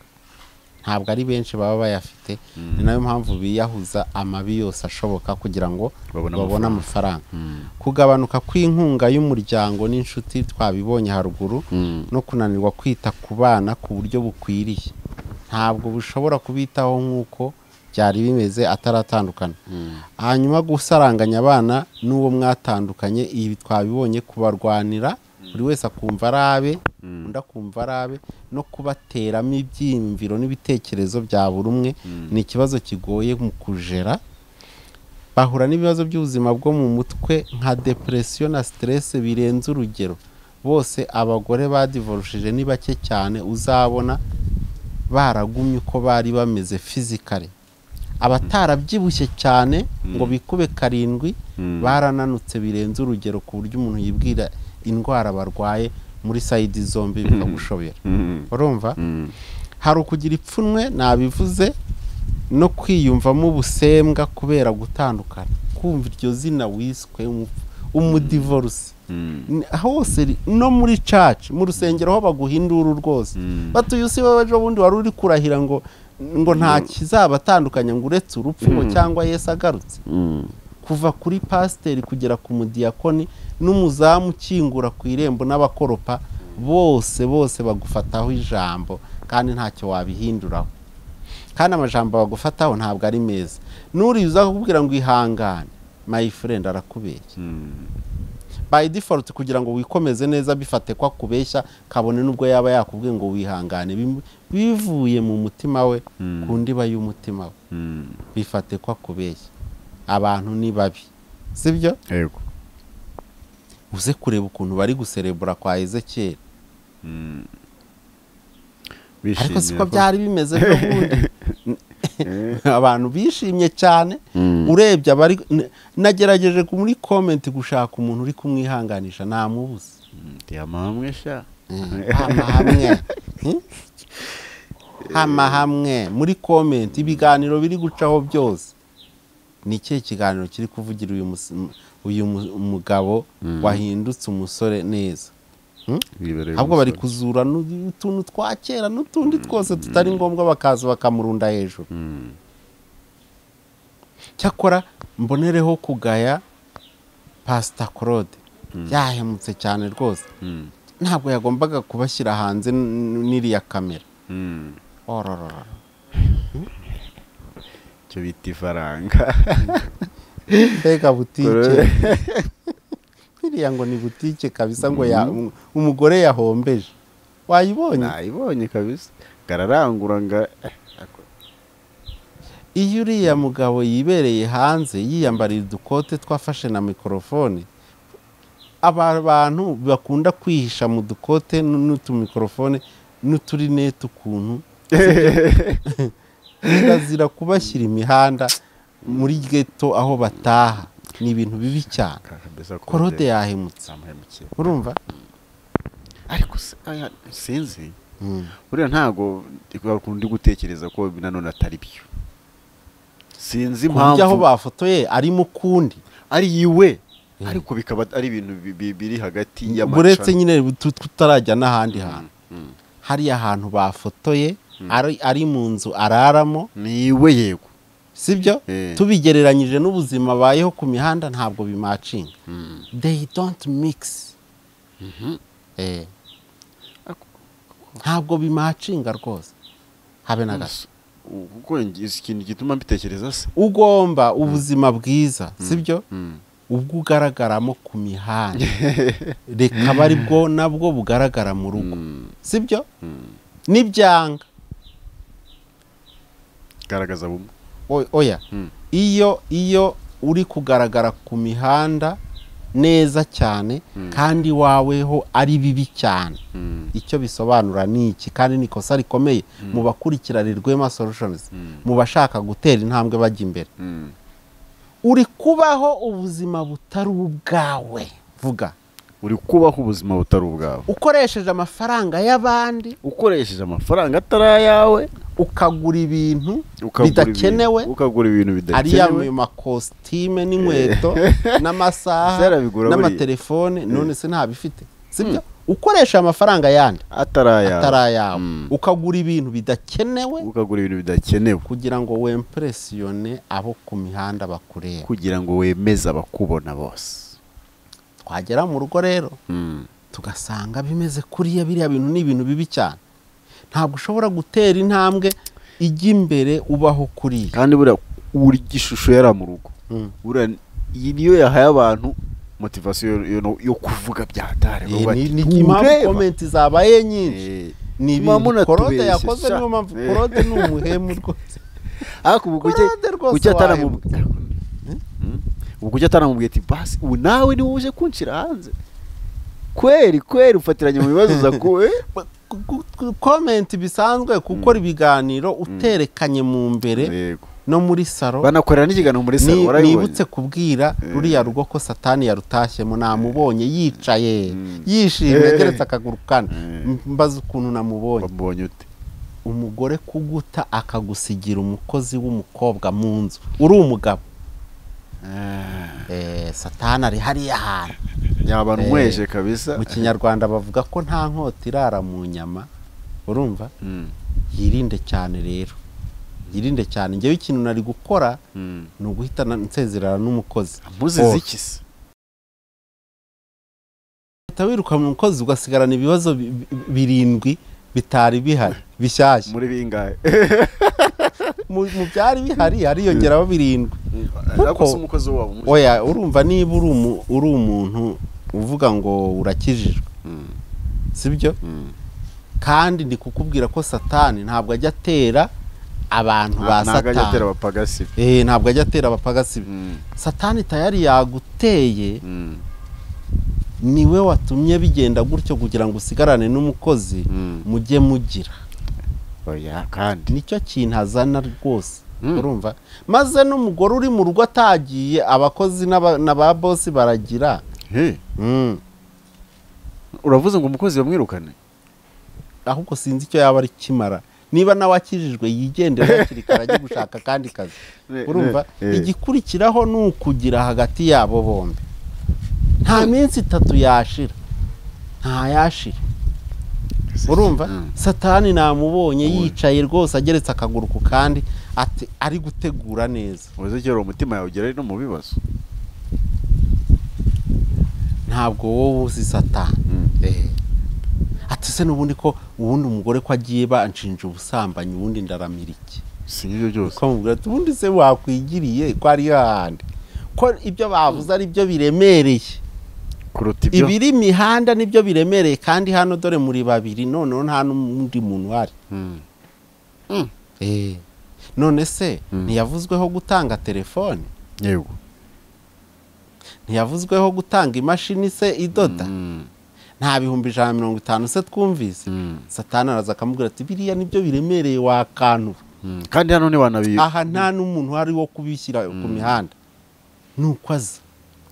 ntabwo ari benshi baba bayafite Mm. ni nayo mpamvu biyahuza amabi yose ashoboka kugira ngo Babone babone amafaranga. amafaranga Mm. kugabanuka kw'inkunga y'umuryango n'inshuti twabibonye haruguru Mm. no kunanirwa kwita ku bana ku buryo bukwiriye ntabwo bushobora kubitaho nk'uko byari bimeze ataratandukana Mm. hanyuma gusaranganya abana n'uwo mwatandukanye ibi twabibonye kubarwanira buri wese akumva ari abe Mm. undi akumva ari abe no kubateramo ibyiyumviro n'ibitekerezo bya buri umwe Mm. ni ikibazo kigoye mu kujera bahura n'ibibazo by'ubuzima bwo mu mutwe nka depresiyo na siterese birenze urugero bose abagore badivorushije ni bake cyane uzabona baragumye uko bari bameze fizikare abatarabyibushye cyane ngo bikube karindwi Mm. barananutse birenze urugero ku buryo umuntu yibwira indwara barwaye muri sayidi zombi bikagushobera Mm. urumva Mm. hari ukugira ipfunwe nabivuze no kwiyumvamo ubusembwa kubera gutandukana kumva iryo zina wiswe umu- umudivorce N- hose ri- no muri church mu rusengero aho baguhindura rwose batuye usi wowe ejo bundi wari uri kurahira ngo ngo nta kizabatandukanya ngo uretse urupfu ngo cyangwa yesu agarutse kuva kuri pasiteri kugera ku mudiyakoni n'umuzamu ukingura ku irembo n'abakoropa bose bose bagufataho ijambo kandi ntacyo wabihinduraho kandi amajambo bagufataho ntabwo ari meza n'uriza kukubwira ngo ihangane my friend arakubeshya by default kugira ngo wikomeze neza bifate ko akubeshya kabone n'ubwo yaba yakubwiye ngo wihangane Bim- bivuye mu mutima we ku ndiba y'umutima we bifate ko akubeshya abantu ni babi sibyo yego uze kureba ukuntu bari guserebura kwa ezekiyeli ariko siko byari bimeze n'ubundi abantu bishimye cyane urebye abari n- nagerageje ku- muri komenti gushaka umuntu uri kumwihanganisha namubuze byamamwe sha hamahamwe hamahamwe muri komenti ibiganiro biri gucaho byose ni ikihe kiganiro kiri kuvugira uyu mus- m- uyu mu- mugabo wahindutse umusore neza ahubwo bari kuzura n'u- utuntu twa kera n'utundi twose tutari ngombwa bakaza bakamurunda hejuru cyakora mbonereho kugaya pasita claude yahemutse cyane rwose ntabwo yagombaga kubashyira hanze n- n'iriya kamera ororora icyo bita ifaranga mbega butike iriya ngo ni butike kabisa ngo ya- umugore yahombeje wayibonye nayibonye kabisa gararangura nga iyo uriya mugabo yibereye hanze yiyambariye udukote twafashe na mikorofone aba bantu bakunda kwihisha mu dukote n- n'utumikorofone n'uturinete ukuntu sibyo? kirazira kubashyira imihanda muri geto aho bataha ni ibintu bibi cyane kabisa ko korode yahemutse zamuhemukiye urumva ariko se- aya, sinzi Mm. buriya ntago bakundi gutekereza ko nanone atari byo sinzi ku buryo aho impamvu bafotoye ari mu kundi ari iwe ariko bikaba ari ibintu bi- bi- biri hagati uretse y'amacana nyine tu- tutarajya n'ahandi hantu hariya hantu bafotoye ari, ari mu nzu araramo ni iwe yego sibyo Eh. tubigereranyije n'ubuzima abayeho ku mihanda ntabwo bimacinga they don't mix Eh. ntabwo bimacinga rwose habe na gato U- kuko njye- ikintu gituma mbitekereza se ugomba ubuzima bwiza sibyo Mm. ubwo ugaragaramo ku mihanda reka aba ari bwo nabwo bugaragara mu rugo sibyo n'ibyanga garagaza bumwe O- oya Mm. iyo iyo uri kugaragara ku mihanda neza cyane kandi waweho ari bibi cyane icyo bisobanura ni iki kandi ni ikosa rikomeye mu bakurikirana Rwema Solutions mu bashaka gutera intambwe bajya imbere uri kubaho ubuzima butari ubwawe vuga uri kubaho ubuzima butari ubwawe ukoresheje amafaranga y'abandi ukoresheje amafaranga atari ayawe ukagura ibintu ukagura bidakenewe ibintu- ukagura ibintu ariya bidakenewe makositime n'inkweto n'amasaha Zarabigura buriya. n'amatelefone none se ntabifite sibyo ukoresha amafaranga yandi atari ayawe atari ayawe Mm. ukagura ibintu bidakenewe ukagura ibintu bidakenewe kugira ngo wempresiyone abo ku mihanda bakureba kugira ngo wemeze abakubona bose twagera mu rugo rero tugasanga bimeze kuriya biriya bintu ni ibintu bibi cyane ntabwo ushobora gutera intambwe ijya imbere ubaho kuriya kandi buriya urya ishusho yari mu rugo Mm. buriya iyi niyo yahaye abantu motivasiyo yo- yo- yo kuvuga bya hatari Iyi ni- ni impamvu komenti zabaye nyinshi ni Mama ibintu munatubeshye korode yakoze sha. niyo mpamvu Eh. korode ni umuhemu rwose ariko ubu kuki Kurade rwose kuki wahembwe. ataramubwiye ubu kuki ataramubwiye ati basi ubu nawe niwe uje kunshira hanze kweri kweri ufatiranye mu bibazo zakuwe Ba- ku- ku- ku- komenti bisanzwe gukora ibiganiro uterekanye mu mbere yego no muri saro banakorera n'ikiganiro muri Ni- salo warabibonye nibutse kubwira ruriya rugo ko satani yarutashyemo namubonye yicaye yishimye ageretse akaguru kane mbaza ukuntu namubonye wamubonye ute umugore kuguta akagusigira umukozi w'umukobwa mu nzu uri umugabo Eh, satani ari hariya hantu yaba banyweshe kabisa mu kinyarwanda bavuga ko nta nkota irara mu nyama urumva Mm, yirinde cyane rero yirinde cyane njyewe ikintu nari gukora mm. ni uguhita na- nsezerana n'umukozi amuzize iki se uhita wiruka mu mukozi ugasigarana ibibazo bi- bi- birindwi bitari bihari bishyashya muri bingahe mu mu byari bihari hariyongeraho birindwa ariko se umukozi wabo umuzi- oya urumva niba uri umu- uri umuntu uvuga ngo urakijijwe Mm, sibyo mm. kandi ndi kukubwira ko satani ntabwo ajya atera abantu ba Nta- ntago ajya atera satani abapagasi Eh, ntabwo ajya atera abapagasi Mm, satani tayari yaguteye mm, niwe watumye bigenda gutyo kugira ngo usigarane n'umukozi mm. mujye mugira oya kandi nicyo kintu azana rwose Mm. urumva maze n'umugore uri mu rugo atagiye abakozi n'aba- na ba bosi baragira Hey, Mm. uravuze ngo umukozi bamwirukane ahubwo sinzi icyo yaba ari kimara niba nawe akijijwe yigendera hakiri kare ajye gushaka akandi kazi urumva Eh. igikurikiraho ni ukugira hagati yabo bombi nta minsi itatu yashira ntayashira urumva Mm. satani namubonye Ubonye. yicaye rwose ageretse akaguru ku kandi ati ari gutegura neza uzi kera umutima yawe ugera no mu bibazo ntabwo wowe uzi satani Eh. ati se n'ubundi ko ubundi umugore ko agiye banshinja ubusambanyi ubundi ndaramira iki si ibyo byose ko mubwira ati ubundi se wakwigiriye ko ari hahandi ko ibyo bavuze ari byo biremereye kuruta ibyo ibiri imihanda nibyo biremereye kandi hano dore muri babiri noneho nta n'undi muntu uhari Mm. Eh. none se Mm. ntiyavuzweho gutanga telefone yego ntiyavuzweho gutanga imashini se idoda Mm, nta bihumbi ijana na mirongo itanu se twumvise mm, satani araza akamubwira ati biriya nibyo biremereye wakanura mm. kandi hano ntiwanabi aha nta n'umuntu uhari wo kubishyira ku mihanda ni uko aza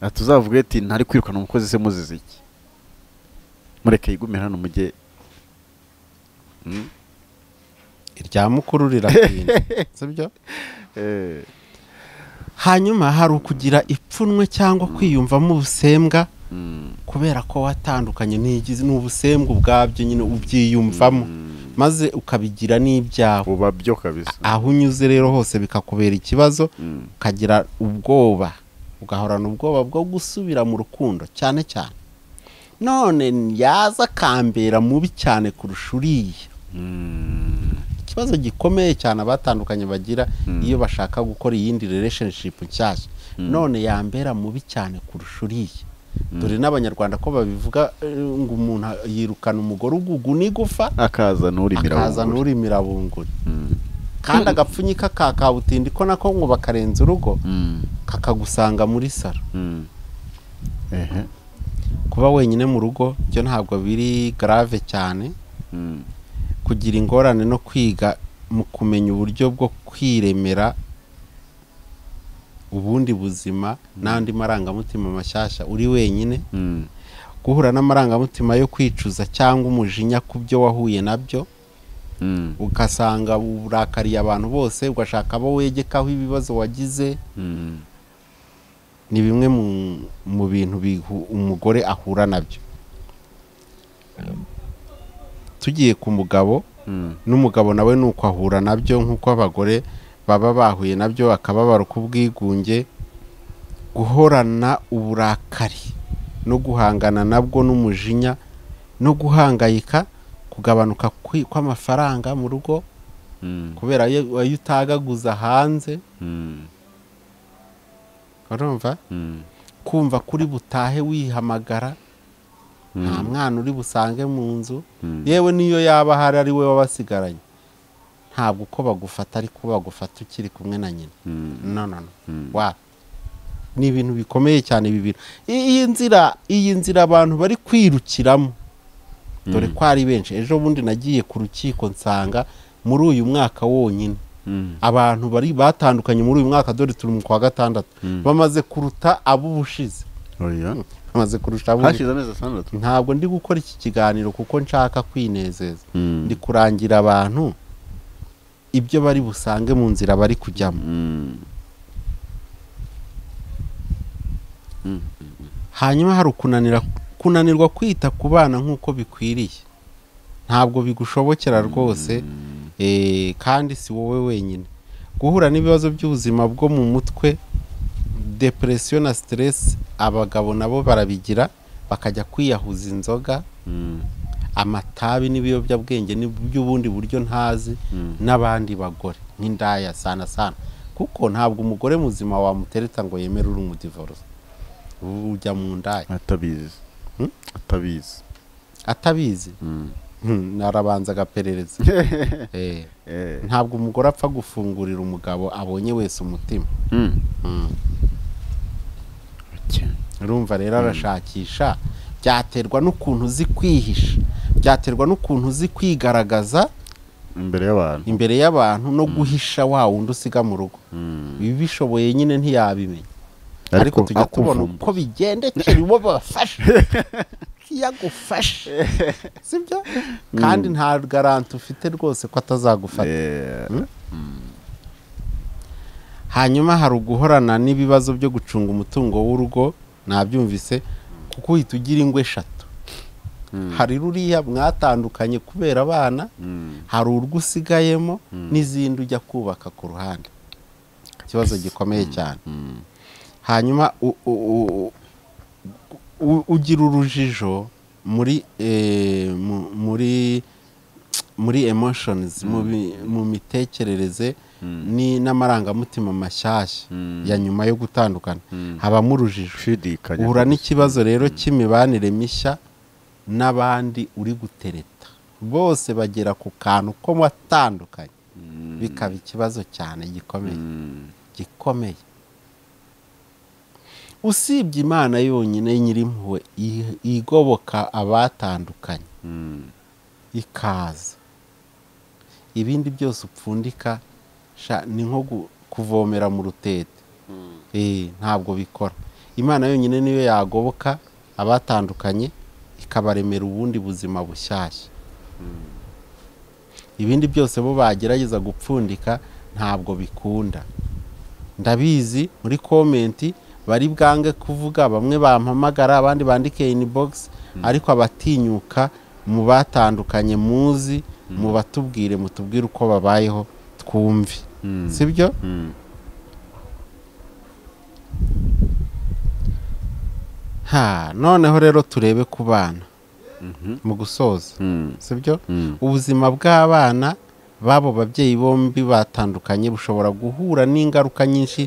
ati uzavuge ati ntari kwirukana umukozi se muzize iki mureke yigumire hano mujye Mm. irya mukuru riratinda sibyo Eh, hanyuma hari ukugira ipfunwe cyangwa kwiyumvamo ubusembwa mm, kubera ko watandukanye n'igizi ni ubusembwa ubwabyo nyine ubyiyumvamo maze ukabigira n'ibyawe buba byo kabisa aho unyuze rero hose bikakubera ikibazo Mm, ukagira ubwoba ugahorana ubwoba bwo gusubira mu rukundo cyane cyane none yaza akambera mubi cyane kurusha uriya mm, ikibazo gikomeye cyane abatandukanye bagira Mm. iyo bashaka gukora iyindi relationship nshyashya Mm. none yambera mubi cyane kurusha uriya dore n'abanyarwanda ko babivuga eh, ngo umuntu yirukana umugore ugugu n'igufa akaza n'urimira akaza bunguri. n'urimira bunguri Mm, kandi agapfunyika ka kabutindi ko nako ngo bakarenza urugo mm, kakagusanga muri saro mm. ehe kuba wenyine mu rugo byo ntabwo biri grave cyane Mm, kugira ingorane no kwiga mu kumenya uburyo bwo kwiremera ubundi buzima n'andi marangamutima mashyashya uri wenyine mm, guhura n'amarangamutima yo kwicuza cyangwa umujinya ku byo wahuye nabyo mm, ugasanga urakariye abantu bose ugashaka abo wegekaho ibibazo wagize mm. ni bimwe mu- mu bintu bihu- umugore ahura nabyo tugiye ku mugabo Mm. n'umugabo nawe ni uko ahura nabyo nk'uko abagore baba bahuye nabyo akababaro k'ubwigunge guhorana uburakari no guhangana nabwo n'umujinya no guhangayika kugabanuka kwi- kw'amafaranga mu rugo Mm. kubera ayo ayo utagaguza hanze Mm. urumva Mm. kumva kuri butahe wihamagara nta mwana uri busange mu nzu Mm. yewe n'iyo yaba ahari ari we wabasigaranye ntabwo uko bagufata ariko bagufata ukiri kumwe na nyina Mm. no no no Mm. wa ni ibintu bikomeye cyane ibi bintu I- iyi nzira iyi nzira abantu bari kwirukiramo dore ko ari benshi ejo bundi nagiye ku rukiko nsanga muri uyu mwaka wonyine Mm. abantu bari batandukanye muri uyu mwaka dore turi mu kwa gatandatu Mm. bamaze kuruta ab'ubushize Oya. bamaze kurusha ab'ubushize hashize amezi atandatu ntabwo ndi gukora iki kiganiro kuko nshaka kwinezeza ndi kurangira abantu ibyo bari busange mu nzira bari kujyamo Mm. Mm. hanyuma hari ukunanira kunanirwa kwita ku bana nk'uko bikwiriye ntabwo bigushobokera rwose eh, kandi si wowe wenyine guhura n'ibibazo by'ubuzima bwo mu mutwe depresiyo na siteresi abagabo nabo barabigira bakajya kwiyahuza inzoga Mm. amatabi n'ibiyobyabwenge n'iby'ubundi buryo ntazi Mm. n'abandi bagore nk'indaya sana sana kuko ntabwo umugore muzima wamutereta ngo yemere uri umudivorosi ujya mu ndaya atabizi Hmm? atabizi atabizi Mm. Hmm, narabanza agaperereza Eh, Eh. ntabwo umugore apfa gufungurira umugabo abonye wese umutima Mm. Hmm. Okay. urumva rero arashakisha byaterwa n'ukuntu uzi kwihisha byaterwa n'ukuntu uzi kwigaragaza imbere y'abantu imbere y'abantu no guhisha wa wundi usiga mu rugo Mm. ibishoboye nyine ntiyabimenya ariko ariko tujya tubona akuvumba uko bigendekera uwo bafashe iyo agufashe sibyo kandi nta garanti ufite rwose ko atazagufata Eh, hanyuma hari uguhorana n'ibibazo byo gucunga umutungo w'urugo nabyumvise kuko uhita ugira ingo eshatu hari ruriya mwatandukanye kubera abana mm. hari urwo usigayemo n'izindi ujya kubaka ku ruhande ikibazo gikomeye cyane Mm. hanyuma u- u- u- u- ugira urujijo muri eh, mu- muri muri emotions mu bi- mu mitekerereze ni n'amarangamutima mashyashya Mm. ya nyuma yo gutandukana Mm. habamo urujijo gushidikanya uhura n'ikibazo rero cy'imibanire mishya n'abandi uri gutereta bose bagera ku kantu ko watandukanye Mm. bikaba ikibazo cyane gikomeye Mm. gikomeye usibye imana yonyine nyirimpuhwe i- igoboka abatandukanye Mm. ikaza ibindi byose upfundika sha, ni nko gu- kuvomera mu rutete Eh, ntabwo bikora imana yonyine niyo yagoboka abatandukanye ikabaremera ubundi buzima bushyashya ibindi byose bo bagerageza gupfundika ntabwo bikunda ndabizi muri komenti bari bwange kuvuga bamwe bampamagara abandi bandike inibogisi ariko abatinyuka mu batandukanye muzi mu batubwire mutubwire uko babayeho twumve Mm. sibyo Mm. ha noneho rero turebe ku bana Mhm. mu gusoza Mm. sibyo Mm. ubuzima bw'abana b'abo babyeyi bombi batandukanye bushobora guhura n'ingaruka nyinshi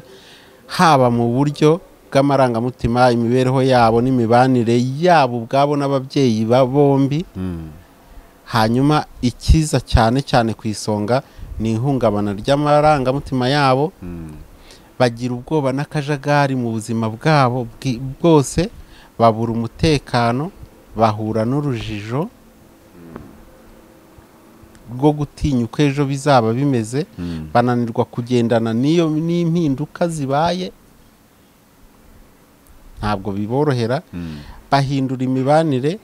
haba mu buryo bw'amarangamutima imibereho yabo n'imibanire yabo ubwabo n'ababyeyi ba bombi Mm. hanyuma ikiza cyane cyane ku isonga ni ihungabana ry'amarangamutima yabo Mm. bagira ubwoba n'akajagari mu buzima bwabo bwi- bwose babura umutekano bahura n'urujijo rwo gutinya uko ejo bizaba bimeze Mm. bananirwa kugendana n'iyo n'impinduka zibaye ntabwo biborohera Mm. bahindura imibanire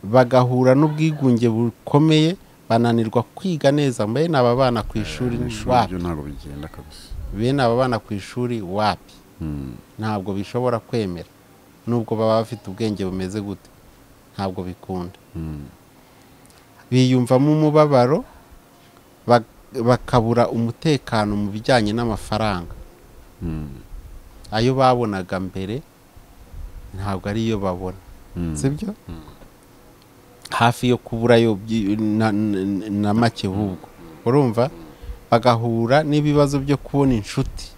bagahura n'ubwigunge bukomeye bananirwa kwiga neza mbene aba bana ku ishuri ni Ishuri wapi byo ntabwo bigenda kabisa bene aba bana ku ishuri wapi Mm. ntabwo bishobora kwemera nubwo baba bafite ubwenge bumeze gute ntabwo bikunda Mm. biyumvamo umubabaro bak- bakabura umutekano mu bijyanye n'amafaranga Mm. ayo babonaga mbere ntabwo ariyo babona Mm. sibyo hafi yo kuburayo byi- na, na- na make ahubwo urumva bagahura n'ibibazo byo kubona inshuti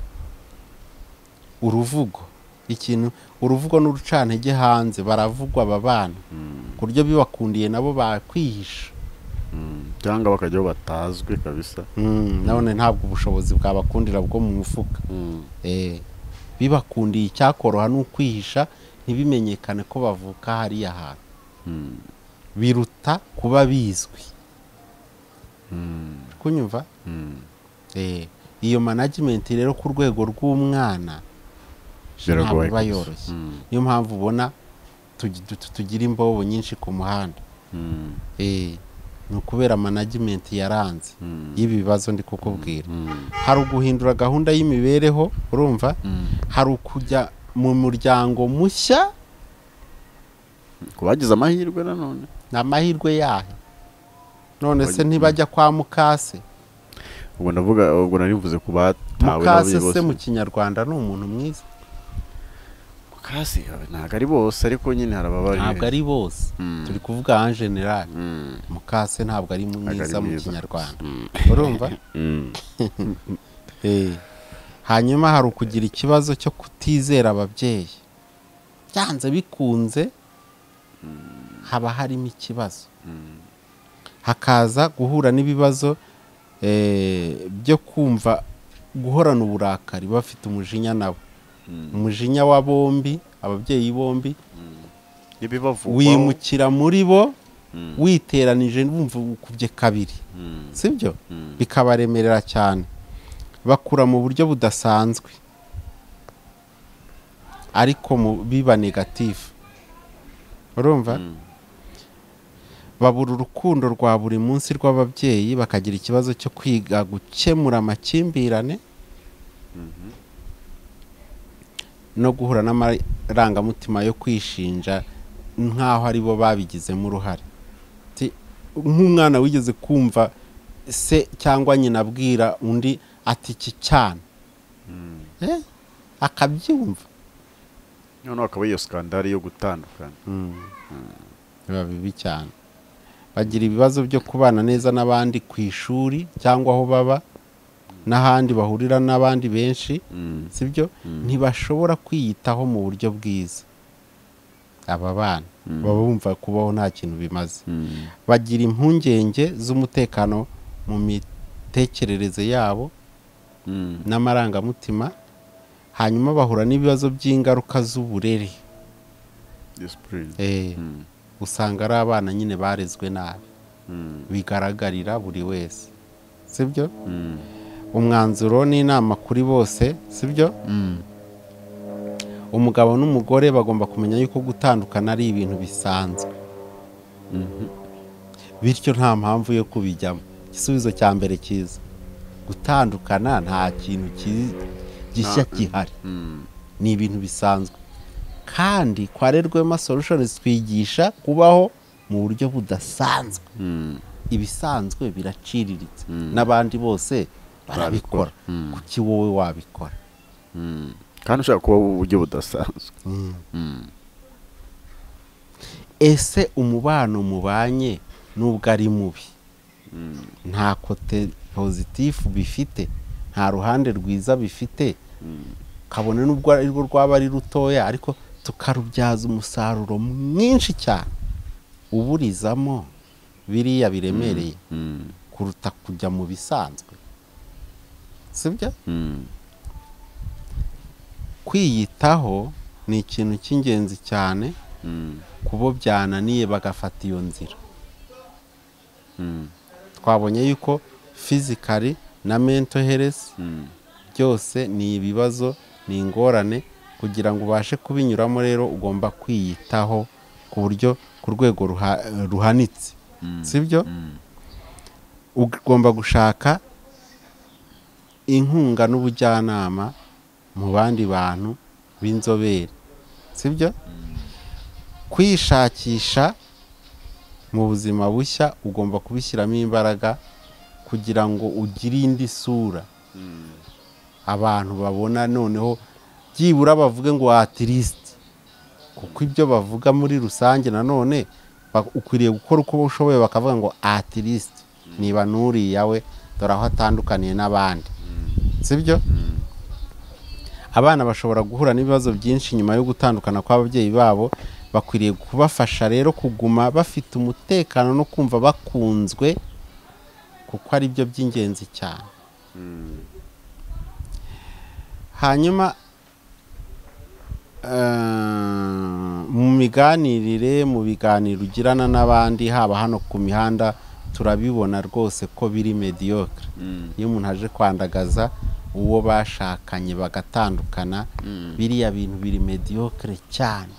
uruvugo ikintu uruvugo n'urucantege hanze baravugwa aba bana Mm. ku buryo bibakundiye nabo bakwihisha Mm. cyangwa bakajyaho batazwi kabisa Mm, none ntabwo ubushobozi bwabakundira bwo mu mufuka Mm. Eh, bibakundiye icyakoroha ni ukwihisha ntibimenyekane ko bavuka hariya hantu Mm. biruta kuba bizwi Mm. kunyumva Mm. Eh, iyo management rero ku rwego rw'umwana ntabwo Biragoye iba kabisa. yoroshye Mm. niyo mpamvu ubona tugi- tu- tu- tugira imbobo nyinshi ku muhanda Mm. Eh, ni ukubera management yaranze Mm. y'ibi bibazo ndi kukubwira Mm. hari uguhindura gahunda y'imibereho urumva Mm. hari ukujya mu muryango mushya ku bagize amahirwe nanone ni amahirwe yahe none se Oya, mm. ntibajya kwa mukase ubwo ndavuga ubwo narivuze ku batawe mukase n'ababyeyi se bose. mu kinyarwanda ni umuntu mwiza mukase ntabwo ari bose ariko nyine harababarira ntabwo ari bose Mm. turi kuvuga en general Mm. mukase ntabwo ari Ntabwo ari mwiza mu mwiza. kinyarwanda Mm. urumva Mm. Eh. hanyuma hari ukugira ikibazo cyo kutizera ababyeyi byanze bikunze haba harimo ikibazo Mm. hakaza guhura n'ibibazo eh, byo kumva guhorana uburakari bafite umujinya nabo Mm. umujinya wa bombi ababyeyi bombi N'ibibavugwaho. wimukira muri bo Mm. witeranije bumva ukubye kabiri Mm. sibyo Mm. bikabaremerera cyane bakura mu buryo budasanzwe ariko mu biba negatifu urumva Mm. babura urukundo rwa buri munsi rw'ababyeyi bakagira ikibazo cyo kwiga gukemura amakimbirane no guhura n'amarangamutima yo kwishinja nk'aho ari bo babigizemo uruhare Ti- nk'umwana wigeze kumva se cyangwa nyina abwira undi ati iki cyane Mm. Eh, akabyumva noneho akaba iyo skandari yo gutandukana biba bibi cyane bagira ibibazo byo kubana neza n'abandi ku ishuri cyangwa aho baba n'ahandi bahurira n'abandi benshi Mm. sibyo ntibashobora kwiyitaho mu buryo bwiza aba bana Mm. baba bumva kubaho nta kintu bimaze Mm. bagira impungenge z'umutekano mu mitekerereze yabo Mm. n'amarangamutima hanyuma bahura n'ibibazo by'ingaruka z'uburere Discipline. Eh, Mm. usanga ari abana nyine barezwe nabi Mm. bigaragarira buri wese sibyo Mm. umwanzuro n'inama kuri bose sibyo Mm. umugabo n'umugore bagomba kumenya yuko gutandukana ari ibintu bisanzwe Mhm. bityo nta mpamvu yo kubijyamo igisubizo cya mbere cyiza gutandukana nta kintu ki- gishya gihari Mm. ni ibintu bisanzwe kandi kwa rerwema solutions twigisha kubaho mu buryo budasanzwe Mm. ibisanzwe biraciriritse Mm. n'abandi bose barabikora Mm. kuki wowe wabikora Mm. kandi ushaka kuba uburyo budasanzwe ese umubano mubanye nubwo ari mubi nta kote pozitifu bifite nta ruhande rwiza bifite kabone n'ubwo ari rwo rwaba ari rutoya ariko tukarubyaza umusaruro mwinshi cyane uburizamo biriya biremereye Mm. kuruta kujya mu bisanzwe sibyo Mm. kwiyitaho ni ikintu cy'ingenzi cyane Mm. ku bo byananiye bagafata iyo nzira Mm. twabonye yuko fizikari na mental health Mm. byose ni ibibazo ni ingorane kugira ngo ubashe kubinyuramo rero ugomba kwiyitaho ku buryo ku rwego ruha- ruhanitse Mm. sibyo Mm. ugomba gushaka inkunga n'ubujyanama mu bandi bantu b'inzobere sibyo kwishakisha mu buzima bushya ugomba kubishyiramo imbaraga kugira ngo ugire indi sura Mm. abantu babona noneho byibura bavuge ngo atirisiti kuko ibyo bavuga muri rusange nanone ba- ukwiriye gukora uko ushoboye bakavuga ngo atirisiti niba n'uriya we dore aho atandukaniye n'abandi sibyo abana bashobora guhura n'ibibazo byinshi nyuma yo gutandukana kw'ababyeyi babo bakwiriye kubafasha rero kuguma bafite umutekano no kumva bakunzwe kuko ari byo by'ingenzi cyane hanyuma eh, mu miganirire mu biganiro ugirana n'abandi haba hano ku mihanda turabibona rwose ko biri mediocre Mm. iyo umuntu aje kwandagaza uwo bashakanye bagatandukana biriya bintu biri mediocre cyane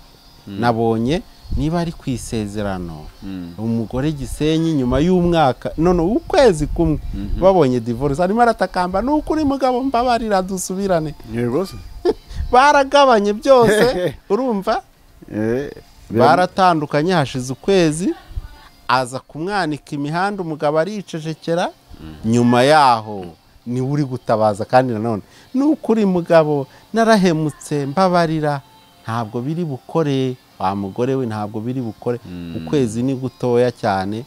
nabonye niba ari ku isezerano Mm. umugore gisenyi nyuma y'umwaka none ukwezi kumwe babonye divorce arimo aratakamba ni ukuri mugabo mbabarira dusubirane yego se baragabanye byose urumva Eh, biram- baratandukanye hashize ukwezi aza kumwanika imihanda umugabo aricecekera nyuma yaho niwe uri gutabaza kandi nanone ni ukuri mugabo narahemutse mbabarira ntabwo biri bukore wa mugore we ntabwo biri bukore ukwezi ni gutoya cyane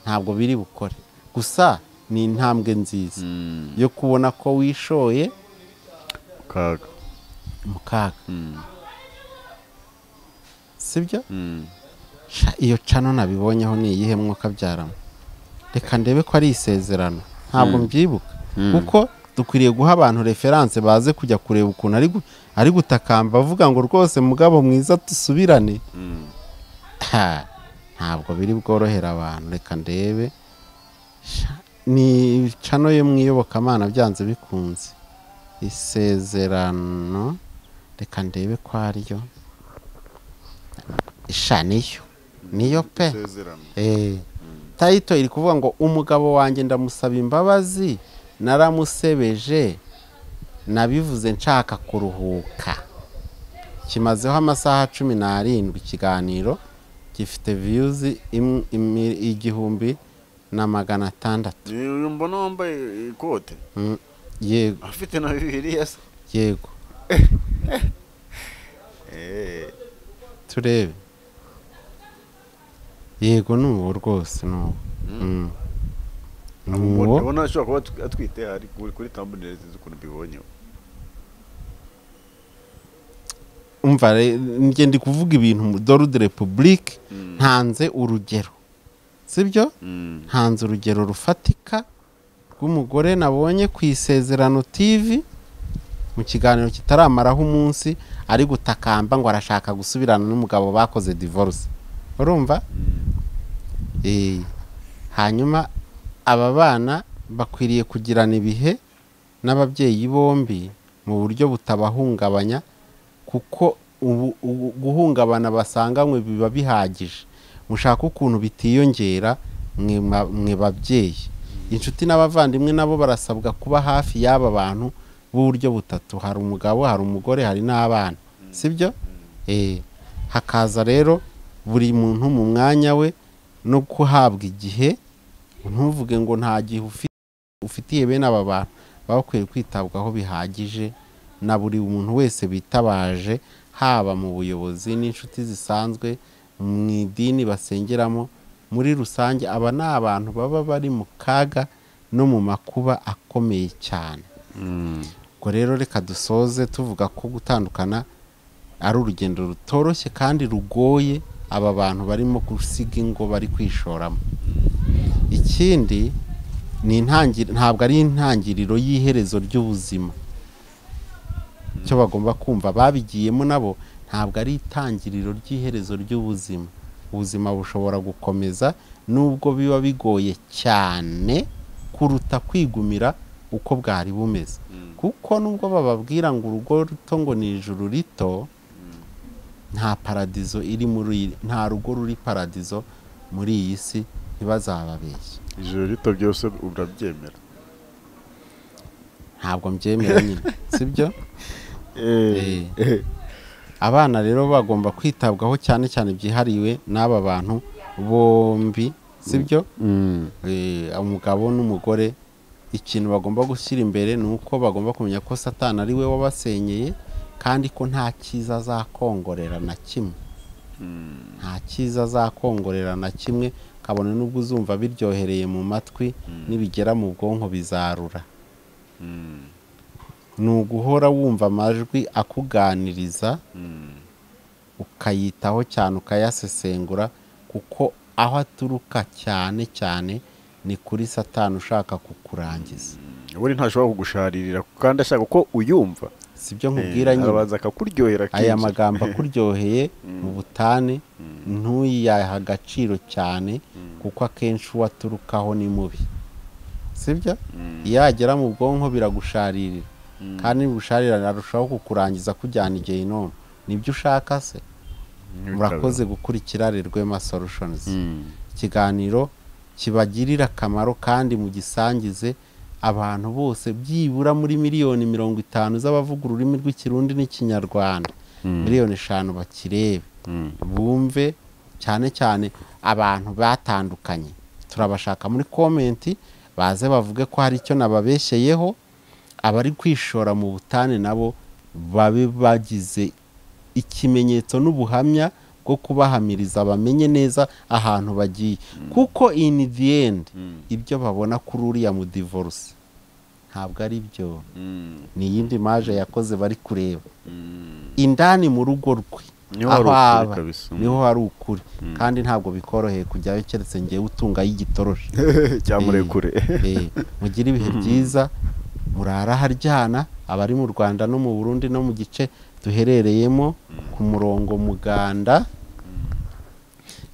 ntabwo biri bukore gusa ni intambwe nziza Mm. yo kubona ko wishoye kaga mu kaga Mm. sibyo Mm. Sha, iyo cano nabibonyeho ni iyihe mwuka byaramo reka ndebe ko ari isezerano ntabwo mbyibuka kuko dukwiriye guha abantu referanse baze kujya kureba ukuntu ari gu- ari gutakamba avuga ngo rwose mugabo mwiza dusubirane Mm. Ha, ntabwo biri bworohera abantu reka ndebe Sha, ni cano yo mu iyobokamana byanze bikunze isezerano reka ndebe ko ariyo Sha, niyo niyo pe Isezerano. Eh, tayito iri kuvuga ngo umugabo wanjye ndamusaba imbabazi naramusebeje nabivuze nshaka kuruhuka kimazeho amasaha cumi n'arindwi ikiganiro gifite viyuzi im- imi- igihumbi na magana atandatu Ni uyu mbona wambaye ikote Mm, yego afite na bibiliya se yego Eh, turebe yego ni uwo rwose ni uwo Mm. Ni uwo. ndabona ashobora kuba atw- atwite ari kuri kuri thumbnail sinzi ukuntu mbibonye umva re- njye ndi kuvuga ibintu mu dore de repubulike Mm. ntanze urugero sibyo Mm. ntanze urugero rufatika rw'umugore nabonye ku isezerano tivi mu kiganiro kitaramaraho umunsi ari gutakamba ngo arashaka gusubirana n'umugabo bakoze divorce urumva Eh, hanyuma aba bana bakwiriye kugirana ibihe n'ababyeyi bombi mu buryo butabahungabanya kuko ubu- ubu- guhungabana basanganywe biba bihagije mushaka ukuntu bitiyongera mwe ma- mwe babyeyi inshuti n'abavandimwe nabo barasabwa kuba hafi y'aba bantu b'uburyo butatu hari umugabo hari umugore hari n'abana sibyo Eh, hakaza rero buri muntu mu mwanya we no guhabwa igihe ntuvuge ngo nta gihe ufi- ufitiye bene aba bantu baba bakwiye kwitabwaho bihagije na buri muntu wese bitabaje haba mu buyobozi n'inshuti zisanzwe mu idini basengeramo muri rusange aba ni abantu baba bari mu kaga no mu makuba akomeye cyane Mm. ubwo rero reka dusoze tuvuga ko gutandukana ari urugendo rutoroshye kandi rugoye aba bantu barimo gusiga ingo bari kwishoramo ikindi ni intangi- ntabwo ari intangiriro y'iherezo ry'ubuzima icyo bagomba kumva babigiyemo nabo ntabwo ari itangiriro ry'iherezo ry'ubuzima ubuzima bushobora gukomeza nubwo biba bigoye cyane kuruta kwigumira uko bwari bumeze kuko nubwo bababwira ngo urugo ruto ngo ni ijuru rito nta paradizo iri muri iyi- nta rugo ruri paradizo muri iyi si ntibazababeshye ijoro rito byose urabyemera ntabwo mbyemera nyine sibyo Eh, eh, abana rero bagomba kwitabwaho cyane cyane byihariwe n'aba bantu bombi sibyo mm. Eh, umugabo n'umugore ikintu bagomba gushyira imbere ni uko bagomba kumenya ko satani ari we wabasenyeye kandi ko nta cyiza azakongorera na kimwe nta cyiza azakongorera na kimwe kabone n'ubwo uzumva biryohereye mu matwi nibigera mu bwonko bizarura Mm. ni uguhora wumva amajwi akuganiriza Mm. ukayitaho cyane ukayasesengura kuko aho aturuka cyane cyane ni kuri satani ushaka kukurangiza we ntashobora kugusharirira kandi ashaka ko uyumva sibyo Eh, nkubwira nyine arabanza akakuryohera aya akenshi. magambo akuryoheye mu butane ntuyiyahe agaciro cyane kuko akenshi uwo aturukaho ni mubi sibyo iyo yagera mu bwonko biragusharirira kandi nibusharirane arushaho kukurangiza kujyana igihe inoma nibyo ushaka se murakoze gukurikira Rwema Solutions ikiganiro kibagirira akamaro kandi mu gisangize abantu bose byibura muri miliyoni mirongo itanu z'abavuga ururimi rw'ikirundi n'ikinyarwanda miliyoni eshanu bakirebe bumve cyane cyane abantu batandukanye turabashaka muri komenti baze bavuge ko hari icyo nababeshyeyeho abari kwishora mu butane nabo babe bagize ikimenyetso n'ubuhamya bwo kubahamiriza bamenye neza ahantu bagiye kuko in the end ibyo babona kuri uriya mudivorce ntabwo ari byo ni iyindi maje yakoze bari kureba indani mu rugo rwe Niho hari aho ukuri aba kabisa. niho hari ukuri kandi ntabwo bikoroheye kujyayo keretse ngewe utungayo igitoroshi cyamurekure Eh, mugire ibihe byiza murara haryana abari mu rwanda no mu burundi no mu gice duherereyemo ku murongo muganda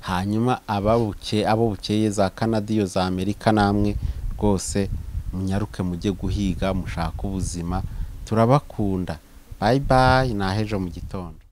hanyuma ababuke abo bukeye za kanadiyo za amerika namwe rwose munyaruke mujye guhiga mushake ubuzima turabakunda bayi bayi ni ahejo mu gitondo